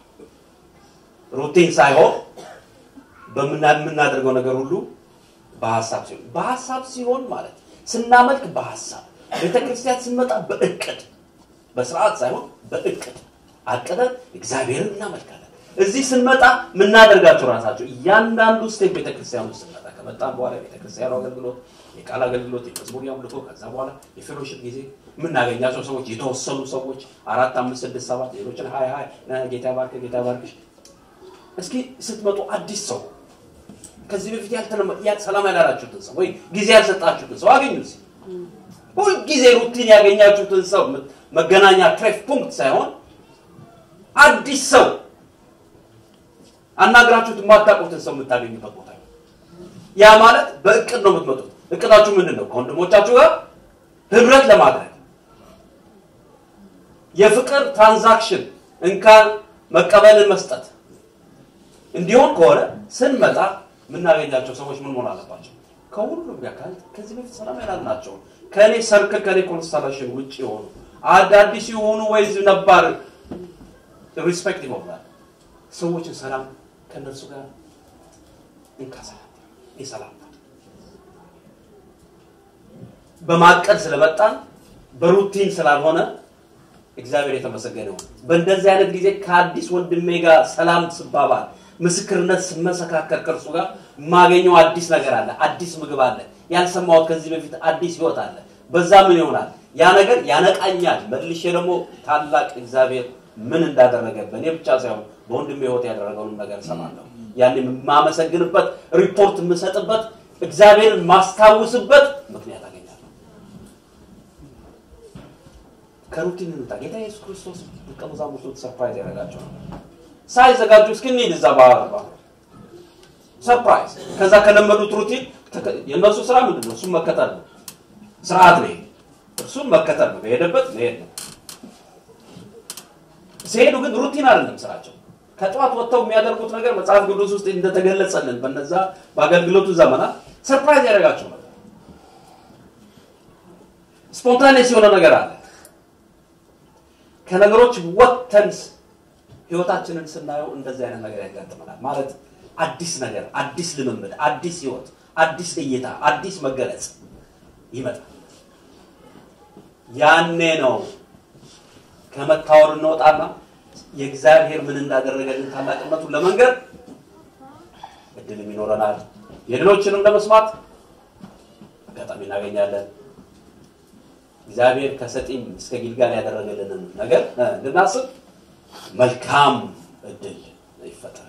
ሩቲን ሳይሆን በምናደርገው ነገር ሁሉ በሀሳብ ሲሆን በሀሳብ ሲሆን ማለት ስናመልክ በሀሳብ ቤተክርስቲያን ስንመጣ በእቅድ በስርዓት ሳይሆን በእቅድ አቅደን እግዚአብሔርን እናመልካለን። እዚህ ስንመጣ የምናደርጋቸው ራሳቸው እያንዳንዱ ስቴፕ ቤተክርስቲያን ውስጥ ስንመጣ ከመጣን በኋላ ቤተክርስቲያኑ አገልግሎት፣ የቃል አገልግሎት፣ የመዝሙር አምልኮ፣ ከዛ በኋላ የፌሎሽፕ ጊዜ የምናገኛቸው ሰዎች የተወሰኑ ሰዎች አራት፣ አምስት፣ ስድስት፣ ሰባት ሌሎችን ሀይ ሀይ ጌታ ባርክ ጌታ ባርክሽ። እስኪ ስትመጡ አዲስ ሰው ከዚህ በፊት ሰላም ያላላችሁትን ሰው ወይ ጊዜ ያልሰጣችሁትን ሰው አገኙ። ሁልጊዜ ሩቲን ያገኛችሁትን ሰው መገናኛ ትሬፍ ፑንክት ሳይሆን አዲስ ሰው አናግራችሁት የማታውቁትን ሰው የምታገኙበት ቦታ ነው። ያ ማለት በእቅድ ነው የምትመጡት። እቅዳችሁ ምንድን ነው? ከወንድሞቻችሁ ጋር ህብረት ለማድረግ የፍቅር ትራንዛክሽን እንካን መቀበልን መስጠት እንዲሆን ከሆነ ስንመጣ የምናገኛቸው ሰዎች ምን መሆን አለባቸው? ከሁሉም ጋር ከዚህ በፊት ሰላም ያላልናቸው ከእኔ ሰርክል ከእኔ ኮንስታሌሽን ውጭ የሆኑ አዳዲስ የሆኑ ወይዝ ነባር ሪስፔክት ይሆናል ሰዎችን ሰላም ከእነርሱ ጋር እንካሰላም የሰላም በማቀድ ስለመጣን በሩቲን ስላልሆነ እግዚአብሔር የተመሰገነ ይሁን። በእንደዚህ አይነት ጊዜ ከአዲስ ወንድሜ ጋር ሰላም ስባባል ምስክርነት ስመሰካከር ከእርሱ ጋር የማገኘው አዲስ ነገር አለ፣ አዲስ ምግብ አለ፣ ያልሰማሁት ከዚህ በፊት አዲስ ህይወት አለ። በዛ ምን ይሆናል? ያ ነገር ያነቃኛል። መልሼ ደግሞ ታላቅ እግዚአብሔር ምን እንዳደረገ በእኔ ብቻ ሳይሆን በወንድሜ ህይወት ያደረገውንም ነገር እሰማለሁ። ያን የማመሰግንበት ሪፖርት የምሰጥበት እግዚአብሔርን ማስታውስበት ምክንያት አገኛለሁ። ከሩቲን እንውጣ። ጌታ ኢየሱስ ክርስቶስ ደቀ መዛሙርቱን ሰርፕራይዝ ያደረጋቸው ነበር። ሳይዘጋጁ እስክንሄድ እዛ ባባ ሰርፕራይዝ። ከዛ ከለመዱት ሩቲን የእነሱ ስራ ምንድን ነው? እሱም መከተል ነው። ስርዓት ነው። እርሱም መከተል ነው። በሄደበት መሄድ ነው። ሲሄዱ ግን ሩቲን አይደለም ስራቸው። ከጠዋት ወጥተው የሚያደርጉት ነገር መጽሐፍ ቅዱስ ውስጥ እንደተገለጸልን በነዛ በአገልግሎቱ ዘመናት ሰርፕራይዝ ያደርጋቸው ነበር። ስፖንታኔስ የሆነ ነገር አለ። ከነገሮች ወጥተን ህይወታችንን ስናየው እንደዚህ አይነት ነገር ያጋጥመናል። ማለት አዲስ ነገር፣ አዲስ ልምምድ፣ አዲስ ህይወት፣ አዲስ እይታ፣ አዲስ መገለጽ ይመጣል። ያኔ ነው ከመታወር እንወጣና የእግዚአብሔር ምን እንዳደረገልን ታላቅነቱን ለመንገር እድልም ይኖረናል። የሌሎችንም ለመስማት አጋጣሚ እናገኛለን። እግዚአብሔር ከሰጢም እስከ ጊልጋል ያደረገልንን ነገር እንድናስብ መልካም እድል ይፈጠራል።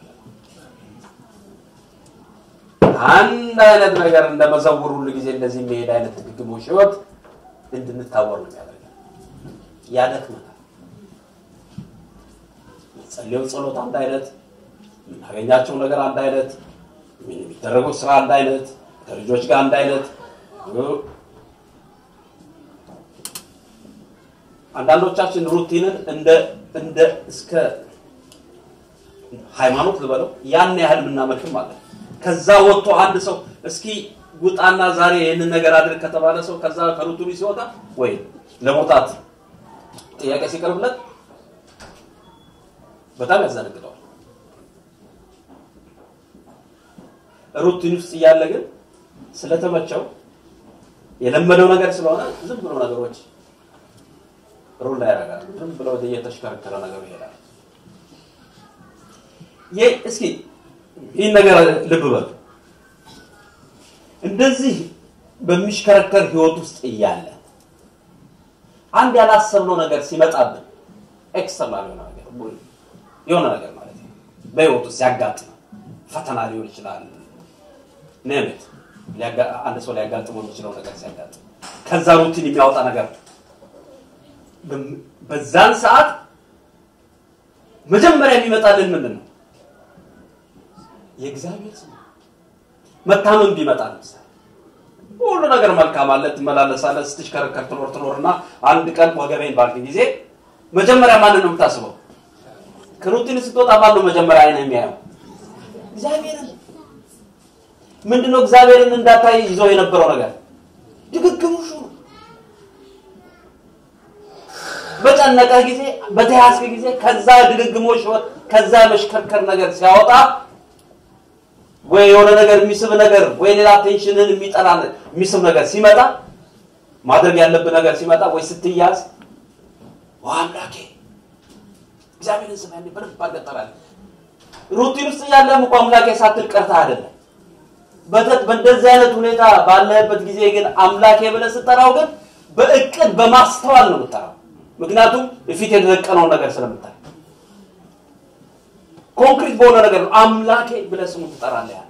አንድ አይነት ነገር እንደመዘውር ሁሉ ጊዜ እንደዚህ የሚሄድ አይነት ድግግሞሽ ህይወት እንድንታወር ነው የሚያደርገን፣ ያደክመናል። ጸልየው ጸሎት አንድ አይነት፣ የምናገኛቸው ነገር አንድ አይነት፣ የሚደረገው ስራ አንድ አይነት፣ ከልጆች ጋር አንድ አይነት አንዳንዶቻችን ሩቲንን እንደ እንደ እስከ ሃይማኖት ልበለው ያን ያህል የምናመልክም አለ። ከዛ ወጥቶ አንድ ሰው እስኪ ውጣና ዛሬ ይህንን ነገር አድርግ ከተባለ ሰው ከዛ ከሩቲኑ ሲወጣ ወይ ለመውጣት ጥያቄ ሲቀርብለት በጣም ያዘነግጠዋል። ሩቲን ውስጥ እያለ ግን ስለተመቸው የለመደው ነገር ስለሆነ ዝም ብሎ ነገሮች ሩል ላይ ያደርጋል። ዝም ብሎ እየተሽከረከረ ነገሩ ይሄዳል። ይህ እስኪ ይህን ነገር ልብ በሉ። እንደዚህ በሚሽከረከር ህይወት ውስጥ እያለ አንድ ያላሰብነው ነገር ሲመጣብን ኤክስተርናል የሆነ ነገር የሆነ ነገር ማለት ነው በህይወት ውስጥ ሲያጋጥም ፈተና ሊሆን ይችላል። ኔምት አንድ ሰው ሊያጋጥመው የሚችለው ነገር ሲያጋጥም ከዛ ሩቲን የሚያወጣ ነገር በዛን ሰዓት መጀመሪያ የሚመጣልን ምንድን ነው? የእግዚአብሔር ስም መታመን ቢመጣ ለምሳሌ ሁሉ ነገር መልካም አለ፣ ትመላለሳለህ፣ ስትሽከረከር ትኖር ትኖርና አንድ ቀን ወገቤን ባልክ ጊዜ መጀመሪያ ማንን ነው የምታስበው? ከሩቲን ስትወጣ ማን ነው መጀመሪያ አይነ የሚያየው? እግዚአብሔርን። ምንድነው እግዚአብሔርን እንዳታይ ይዞ የነበረው ነገር ድግግሞሹ ነው። በጨነቀ ጊዜ በተያዝክ ጊዜ ከዛ ድግግሞሽ ከዛ መሽከርከር ነገር ሲያወጣ ወይ የሆነ ነገር የሚስብ ነገር ወይ ሌላ ቴንሽንን የሚጠላ የሚስብ ነገር ሲመጣ ማድረግ ያለብህ ነገር ሲመጣ ወይ ስትያዝ አምላኬ እግዚአብሔርን ስም ያኔ በደንብ አገጠራል። ሩቲን ውስጥ እያለም እኮ አምላኬ ሳትል ቀርተህ አይደለም። በእንደዚህ አይነት ሁኔታ ባለህበት ጊዜ ግን አምላኬ ብለህ ስጠራው ግን በእቅድ በማስተዋል ነው የምጠራው። ምክንያቱም ፊት የተደቀነውን ነገር ስለምታይ ኮንክሪት በሆነ ነገር ነው አምላኬ ብለህ ስሙ ትጠራለህ። ያለ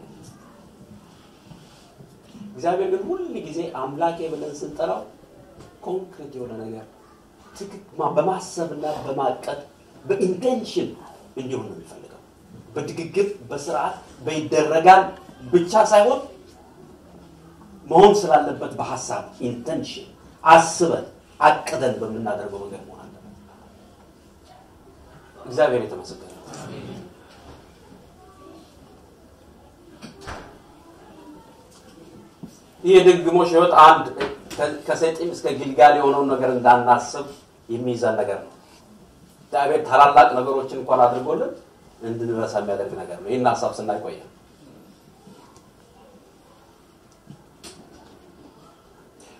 እግዚአብሔር ግን ሁል ጊዜ አምላኬ ብለን ስንጠራው ኮንክሪት የሆነ ነገር በማሰብና በማቀድ በኢንቴንሽን እንዲሆን ነው የሚፈልገው። በድግግም በስርዓት በይደረጋል ብቻ ሳይሆን መሆን ስላለበት በሀሳብ ኢንቴንሽን አስበን አቅደን በምናደርገው መንገድ መሆን አለበት። እግዚአብሔር የተመሰገነ ይህ የድግግሞሽ ህይወት አንድ ከሰጢም እስከ ጊልጋል የሆነውን ነገር እንዳናስብ የሚይዘን ነገር ነው። እግዚአብሔር ታላላቅ ነገሮችን እንኳን አድርጎልን እንድንረሳ የሚያደርግ ነገር ነው። ይህን ሀሳብ ስናይ ቆየን።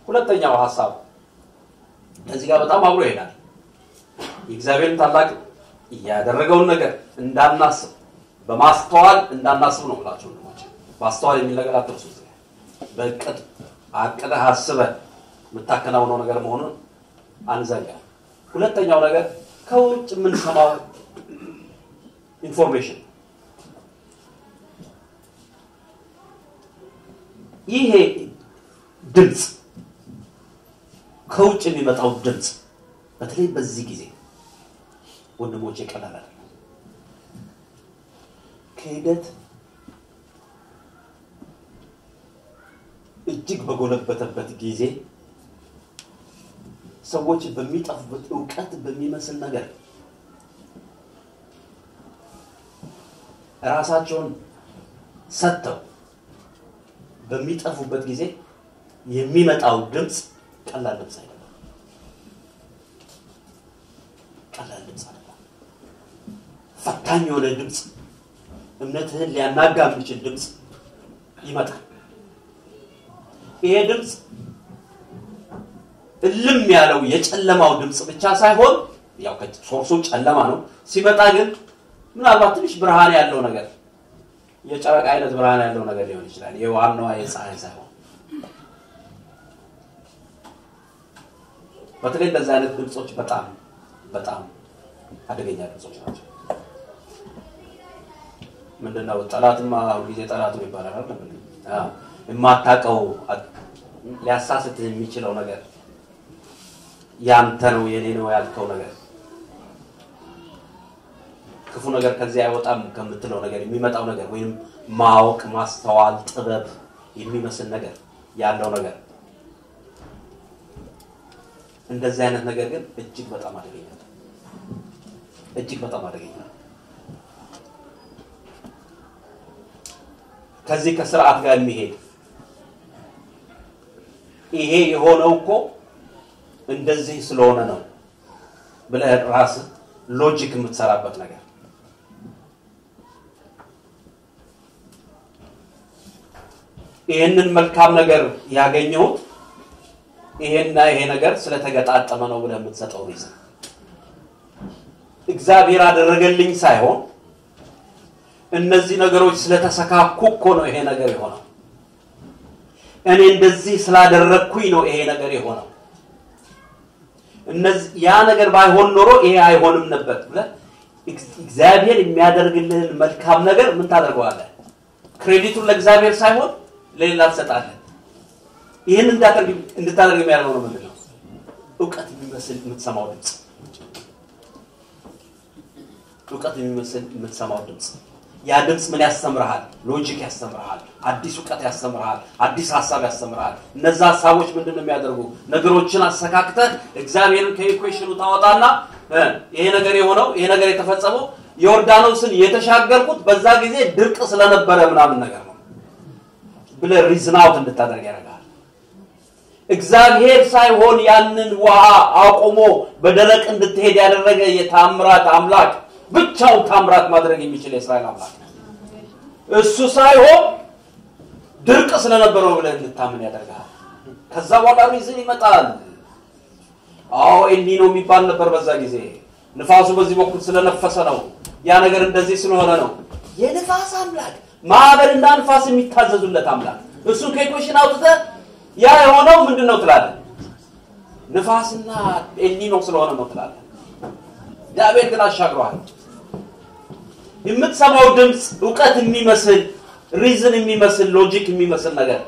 ሁለተኛው ሀሳብ ከዚህ ጋር በጣም አብሮ ይሄዳል። የእግዚአብሔርን ታላቅ ያደረገውን ነገር እንዳናስብ በማስተዋል እንዳናስብ ነው ብላችሁ ወንድሞች፣ ማስተዋል የሚል ነገር አትርሱ። በእቅድ አቅደህ አስበህ የምታከናውነው ነገር መሆኑን አንዘንጋ። ሁለተኛው ነገር ከውጭ የምንሰማው ኢንፎርሜሽን ይሄ ድምፅ ከውጭ የሚመጣው ድምፅ በተለይ በዚህ ጊዜ ወንድሞች ቀላል አይደለም። ክህደት እጅግ በጎለበተበት ጊዜ ሰዎች በሚጠፉበት እውቀት በሚመስል ነገር ራሳቸውን ሰጥተው በሚጠፉበት ጊዜ የሚመጣው ድምፅ ቀላል ድምፅ አይደለም። ቀላል ድምፅ አይደለም። ፈታኝ የሆነ ድምፅ፣ እምነትህን ሊያናጋ የሚችል ድምፅ ይመጣል። ይሄ ድምፅ እልም ያለው የጨለማው ድምፅ ብቻ ሳይሆን ያው ሶርሱ ጨለማ ነው። ሲመጣ ግን ምናልባት ትንሽ ብርሃን ያለው ነገር የጨረቃ አይነት ብርሃን ያለው ነገር ሊሆን ይችላል። የዋናዋ የፀሐይ ሳይሆን በተለይ እንደዚህ አይነት ድምፆች በጣም በጣም አደገኛ ድምፆች ናቸው። ምንድነው ጠላትማ ሁልጊዜ ጠላት ነው ይባላል አይደል? የማታውቀው ሊያሳስት የሚችለው ነገር ያንተ ነው የኔ ነው ያልከው ነገር ክፉ ነገር ከዚህ አይወጣም ከምትለው ነገር የሚመጣው ነገር ወይም ማወቅ፣ ማስተዋል፣ ጥበብ የሚመስል ነገር ያለው ነገር እንደዚህ አይነት ነገር ግን እጅግ በጣም አደገኛ ነው። እጅግ በጣም አደገኛ ነው። ከዚህ ከስርዓት ጋር የሚሄድ ይሄ የሆነው እኮ እንደዚህ ስለሆነ ነው ብለህ ራስህ ሎጂክ የምትሰራበት ነገር ይህንን መልካም ነገር ያገኘሁት ይሄና ይሄ ነገር ስለተገጣጠመ ነው ብለህ የምትሰጠው ሪዝን እግዚአብሔር አደረገልኝ ሳይሆን እነዚህ ነገሮች ስለተሰካኩ እኮ ነው ይሄ ነገር የሆነው። እኔ እንደዚህ ስላደረግኩኝ ነው ይሄ ነገር የሆነው። እነዚህ ያ ነገር ባይሆን ኖሮ ይሄ አይሆንም ነበር ብለህ እግዚአብሔር የሚያደርግልህን መልካም ነገር ምን ታደርገዋለህ? ክሬዲቱን ለእግዚአብሔር ሳይሆን ለሌላ ትሰጣለህ። ይህን እንድታደርግ የሚያደርገው ነው ምንድን ነው? እውቀት የሚመስል የምትሰማው ድምፅ፣ እውቀት የሚመስል የምትሰማው ድምፅ። ያ ድምፅ ምን ያስተምርሃል? ሎጂክ ያስተምርሃል። አዲስ እውቀት ያስተምርሃል። አዲስ ሀሳብ ያስተምርሃል። እነዛ ሀሳቦች ምንድን ነው የሚያደርጉ? ነገሮችን አሰካክተህ እግዚአብሔርን ከኢኩዌሽኑ ታወጣና ይሄ ነገር የሆነው ይሄ ነገር የተፈጸመው ዮርዳኖስን የተሻገርኩት በዛ ጊዜ ድርቅ ስለነበረ ምናምን ነገር ነው ብለህ ሪዝን አውት እንድታደርግ ያደርጋል። እግዚአብሔር ሳይሆን ያንን ውሃ አቁሞ በደረቅ እንድትሄድ ያደረገ የታምራት አምላክ ብቻውን ታምራት ማድረግ የሚችል የእስራኤል አምላክ እሱ ሳይሆን ድርቅ ስለነበረው ብለህ እንድታምን ያደርጋል። ከዛ በኋላ ሪዝን ይመጣል። አዎ ኤልኒኖ የሚባል ነበር በዛ ጊዜ ንፋሱ በዚህ በኩል ስለነፈሰ ነው። ያ ነገር እንደዚህ ስለሆነ ነው። የንፋስ አምላክ ማዕበልና ንፋስ የሚታዘዙለት አምላክ እሱን ከኢኩዌሽን አውጥተህ ያ የሆነው ምንድን ነው ትላለህ? ንፋስና ኤልኒኖ ስለሆነ ነው ትላለህ። እግዚአብሔር ግን አሻግሯል። የምትሰማው ድምፅ እውቀት የሚመስል ሪዝን የሚመስል ሎጂክ የሚመስል ነገር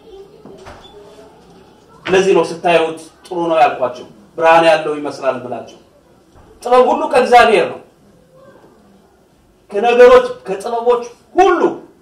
ለዚህ ነው ስታዩት ጥሩ ነው ያልኳቸው ብርሃን ያለው ይመስላል ብላቸው ጥበብ ሁሉ ከእግዚአብሔር ነው ከነገሮች ከጥበቦች ሁሉ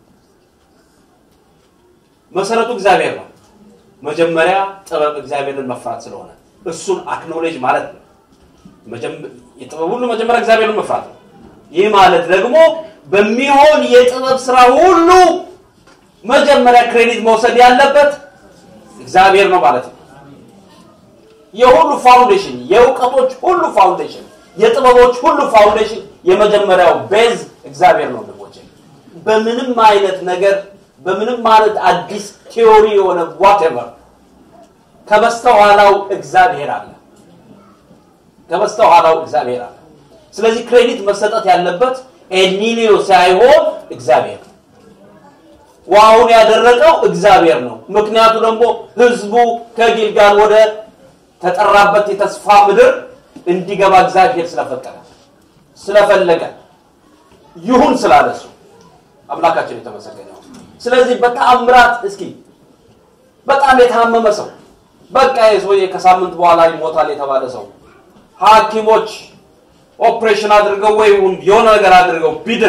መሰረቱ እግዚአብሔር ነው መጀመሪያ ጥበብ እግዚአብሔርን መፍራት ስለሆነ እሱን አክኖሌጅ ማለት ነው የጥበብ ሁሉ መጀመሪያ እግዚአብሔርን መፍራት ነው ይህ ማለት ደግሞ በሚሆን የጥበብ ስራ ሁሉ መጀመሪያ ክሬዲት መውሰድ ያለበት እግዚአብሔር ነው ማለት ነው የሁሉ ፋውንዴሽን የእውቀቶች ሁሉ ፋውንዴሽን የጥበቦች ሁሉ ፋውንዴሽን የመጀመሪያው ቤዝ እግዚአብሔር ነው ወንድሞቼ በምንም አይነት ነገር በምንም አይነት አዲስ ቴዎሪ የሆነ ዋቴቨር ከበስተኋላው እግዚአብሔር አለ። ከበስተኋላው እግዚአብሔር አለ። ስለዚህ ክሬዲት መሰጠት ያለበት ኤልኒኒዮ ሳይሆን እግዚአብሔር ነው። ውሃውን ያደረቀው እግዚአብሔር ነው። ምክንያቱ ደግሞ ህዝቡ ከጊልጋል ወደ ተጠራበት የተስፋ ምድር እንዲገባ እግዚአብሔር ስለፈቀደ ስለፈለገ ይሁን ስላለ እሱ አምላካችን የተመሰገነ ይሁን። ስለዚህ በተአምራት እስኪ በጣም የታመመ ሰው በቃ የሰውዬ ከሳምንት በኋላ ይሞታል የተባለ ሰው ሐኪሞች ኦፕሬሽን አድርገው ወይ የሆነ ነገር አድርገው ቢድን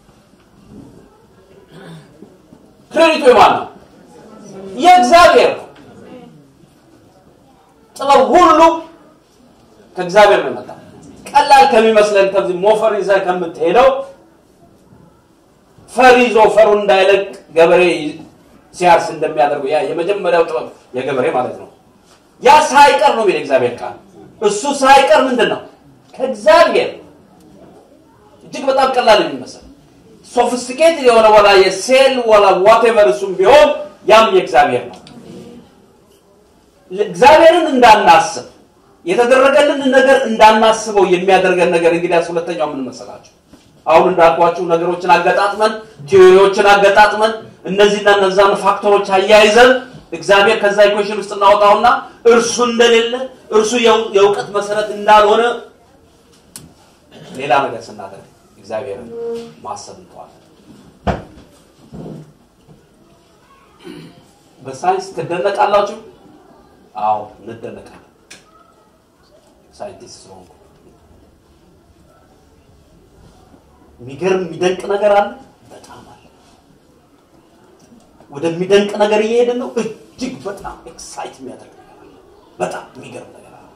ክሬዲቱ የማን ነው? የእግዚአብሔር ነው። ጥበብ ሁሉ ከእግዚአብሔር ነው የመጣው። ቀላል ከሚመስለን ከዚህ ሞፈር ይዘህ ከምትሄደው ፈር ይዞ ፈሩን እንዳይለቅ ገበሬ ሲያርስ እንደሚያደርገው ያ የመጀመሪያው ጥበብ የገበሬ ማለት ነው። ያ ሳይቀር ነው የሚል እግዚአብሔር ቃል እሱ ሳይቀር ምንድን ነው ከእግዚአብሔር እጅግ በጣም ቀላል የሚመስል ሶፊስቲኬት የሆነ ወላ የሴል ወላ ዋቴቨር እሱም ቢሆን ያም የእግዚአብሔር ነው። እግዚአብሔርን እንዳናስብ የተደረገልን ነገር እንዳናስበው የሚያደርገን ነገር እንግዲያስ ሁለተኛው ምን መሰላችሁ? አሁን እንዳልኳችሁ ነገሮችን አገጣጥመን ቲዮሪዎችን አገጣጥመን እነዚህና እነዛን ፋክተሮች አያይዘን እግዚአብሔር ከዛ ኢኩዌሽን ውስጥ እናወጣውና እርሱ እንደሌለ እርሱ የእውቀት መሰረት እንዳልሆነ ሌላ ነገር ስናደርግ እግዚአብሔርን ማሰብ እንተዋለን። በሳይንስ ትደነቃላችሁ? አዎ እንደነቃለን። ሳይንቲስት ስለሆንኩ የሚገርም የሚደንቅ ነገር አለ። በጣም አለ። ወደሚደንቅ ነገር እየሄድን ነው። እጅግ በጣም ኤክሳይት የሚያደርግ ነገር አለ። በጣም የሚገርም ነገር አለ።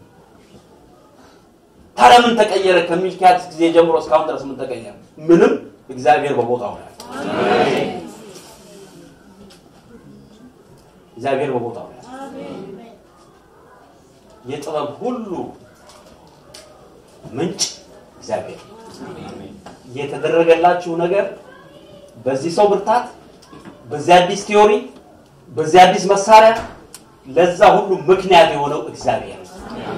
ታዲያ ምን ተቀየረ? ከሚልኪያስ ጊዜ ጀምሮ እስካሁን ድረስ ምን ተቀየረ? ምንም። እግዚአብሔር በቦታው ነው ያለው። እግዚአብሔር በቦታው ነው ያለው። የጥበብ ሁሉ ምንጭ እግዚአብሔር ነው። የተደረገላችሁ ነገር በዚህ ሰው ብርታት፣ በዚህ አዲስ ቲዮሪ፣ በዚህ አዲስ መሳሪያ ለዛ ሁሉ ምክንያት የሆነው እግዚአብሔር ነው።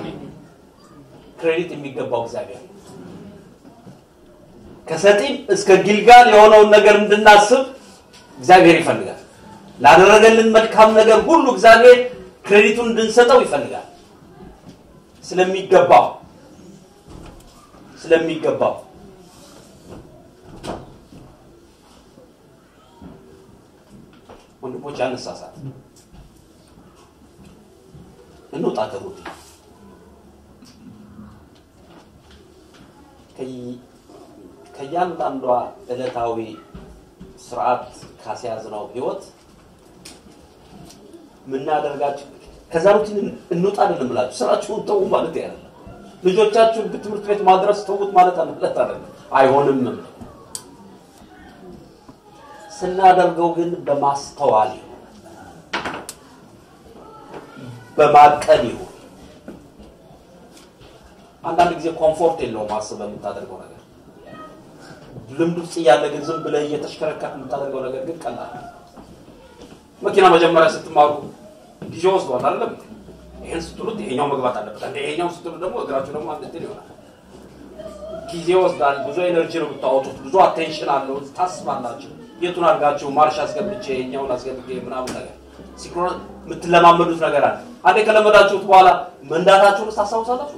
ክሬዲት የሚገባው እግዚአብሔር ነው። ከሰጢም እስከ ጊልጋል የሆነውን ነገር እንድናስብ እግዚአብሔር ይፈልጋል። ላደረገልን መልካም ነገር ሁሉ እግዚአብሔር ክሬዲቱን እንድንሰጠው ይፈልጋል። ስለሚገባው ስለሚገባው ወንድሞች አነሳሳት እንውጣ ከሩት ከእያንዳንዷ ዕለታዊ ስርዓት ካስያዝነው ህይወት ምናደርጋቸው ከዛ ሩቲን እንውጣ አይደለም ብላችሁ ስራችሁን ተዉ ማለት ያለ ልጆቻችሁን ትምህርት ቤት ማድረስ ተዉት ማለት ማለት አይደለም። አይሆንም። ስናደርገው ግን በማስተዋል ይሁን፣ በማቀድ ይሁን። አንዳንድ ጊዜ ኮምፎርት የለውም አስበህ የምታደርገው ነገር። ልምድ ውስጥ እያለ ግን ዝም ብለህ እየተሽከረከርክ የምታደርገው ነገር ግን ቀላል ነው። መኪና መጀመሪያ ስትማሩ ጊዜ ወስዷል አይደለም? ይሄን ስትሉት ይሄኛው መግባት አለበት፣ እንደ ይሄኛው ስትሉ ደግሞ እግራችሁ ደግሞ አንድ እንትን ይሆናል። ጊዜ ወስዳል። ብዙ ኤነርጂ ነው የምታወጡት። ብዙ አቴንሽን አለው። ታስባላችሁ። የቱን አድርጋችሁ ማርሽ አስገብቼ ይሄኛውን አስገብቼ ምናምን ነገር ሲክሮን የምትለማመዱት ነገር አለ። አንዴ ከለመዳችሁት በኋላ መንዳታችሁን ታስታውሳላችሁ።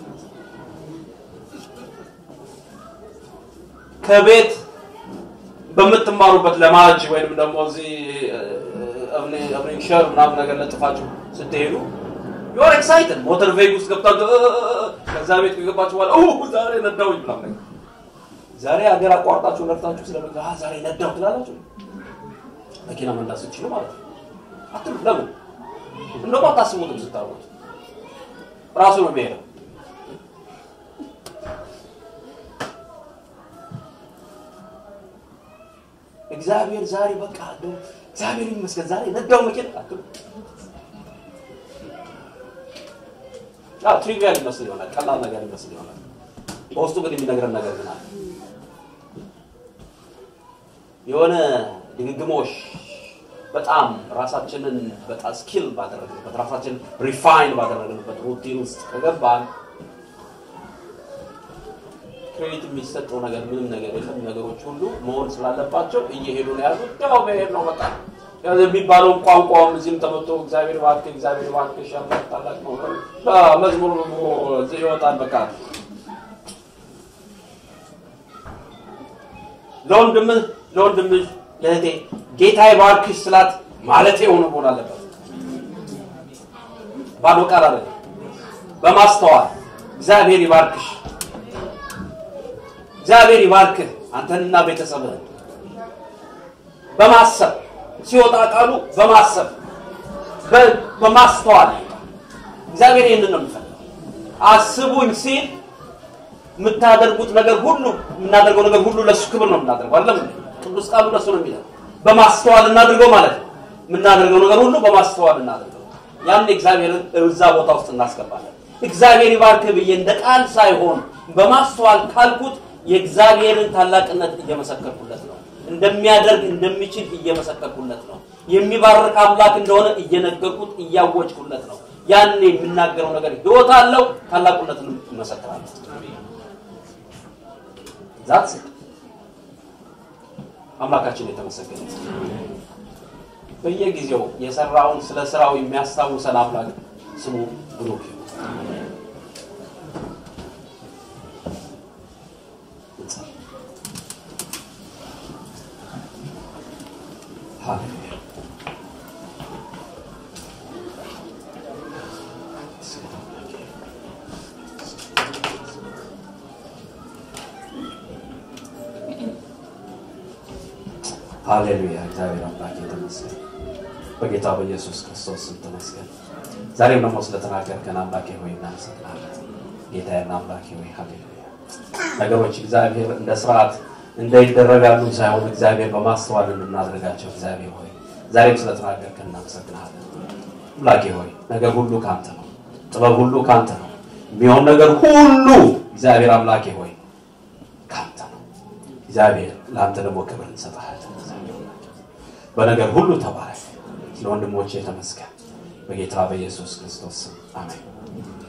ከቤት በምትማሩበት ለማጅ ወይንም ደግሞ እዚህ ሸር ምናምን ነገር ለጥፋችሁ ስትሄዱ ዩር ኤክሳይትድ ሞተር ቬግ ውስጥ ገብታችሁ ከዛ ቤት ከገባችሁ በኋላ ዛሬ ነዳውኝ ምናምን ነገር ዛሬ ሀገር አቋርጣችሁ ነድታችሁ ስለመ ዛሬ ነዳው ትላላችሁ። መኪና መንዳት ስትችሉ ማለት ነው። አትሉ ለምን እንደውም አታስቡትም። ስታርጉት ራሱ ነው የሚሄደው። እግዚአብሔር ዛሬ በቃ እንደው እግዚአብሔር ይመስገን ዛሬ ነዳው መኪና አትሉ። ትሪቪያል ይመስል ይሆናል፣ ቀላል ነገር ይመስል ይሆናል። በውስጡ ግን የሚነግረን ነገር ግን አለ። የሆነ ድግግሞሽ በጣም ራሳችንን በጣም ስኪል ባደረግንበት ራሳችንን ሪፋይን ባደረግንበት ሩቲን ውስጥ ከገባን ክሬዲት የሚሰጠው ነገር ምንም ነገር የለም። ነገሮች ሁሉ መሆን ስላለባቸው እየሄዱ ነው ያሉት። ያው መሄድ ነው በቃ ያው የሚባለውን ቋንቋውም እዚህም ተመቶ እግዚአብሔር እባክህ እግዚአብሔር እባክህ ሻምላት ታላቅ ነው መዝሙር እዚህ ይወጣል። በቃ ለወንድምህ ለወንድምህ ለእህቴ ጌታ ይባርክሽ ስላት ማለት የሆነ መሆን አለበት። ባዶ ቃል አለ በማስተዋል እግዚአብሔር ይባርክሽ እግዚአብሔር ይባርክህ አንተንና ቤተሰብህን በማሰብ ሲወጣ ቃሉ በማሰብ በማስተዋል እግዚአብሔር ይህንን ነው የሚፈልገው። አስቡኝ ሲል የምታደርጉት ነገር ሁሉ የምናደርገው ነገር ሁሉ ለእሱ ክብር ነው የምናደርገው። አይደለም ቅዱስ ቃሉ ለእሱ ነው የሚለው። በማስተዋል እናድርገው ማለት ነው። የምናደርገው ነገር ሁሉ በማስተዋል እናደርገው። ያን እግዚአብሔርን እዛ ቦታ ውስጥ እናስገባለን። እግዚአብሔር ይባርክህ ብዬ እንደ ቃል ሳይሆን በማስተዋል ካልኩት የእግዚአብሔርን ታላቅነት እየመሰከርኩለት ነው። እንደሚያደርግ እንደሚችል እየመሰከርኩለት ነው። የሚባርክ አምላክ እንደሆነ እየነገርኩት እያወጅኩለት ነው። ያን የምናገረው ነገር ህይወት አለው፣ ታላቁነትን እመሰክራለሁ። ዛት አምላካችን የተመሰገነ በየጊዜው የሰራውን ስለ ስራው የሚያስታውሰን አምላክ ስሙ ብሩክ ይሁን። ሃሌሉያ ሃሌሉያ እግዚአብሔር አምላክ የተመስገን በጌታ በኢየሱስ ክርስቶስ ስም ተመስገን ዛሬም ደግሞ ስለተናገርከን አምላኬ ሆይ እናመሰግናለን ጌታዬና አምላኬ ሆይ ሃሌሉያ ነገሮች እግዚአብሔር እንደ ስርዓት እንዳይደረጋሉ ሳይሆን እግዚአብሔር በማስተዋል እንድናደርጋቸው እግዚአብሔር ሆይ ዛሬም ስለተናገርከን እናመሰግናለን አምላኬ ሆይ ነገር ሁሉ ካንተ ነው ጥበብ ሁሉ ካንተ ነው የሚሆን ነገር ሁሉ እግዚአብሔር አምላኬ ሆይ ካንተ ነው እግዚአብሔር ለአንተ ደግሞ ክብር እንሰጥሃለን በነገር ሁሉ ተባረክ ለወንድሞቼ ተመስገን በጌታ በኢየሱስ ክርስቶስ ስም አሜን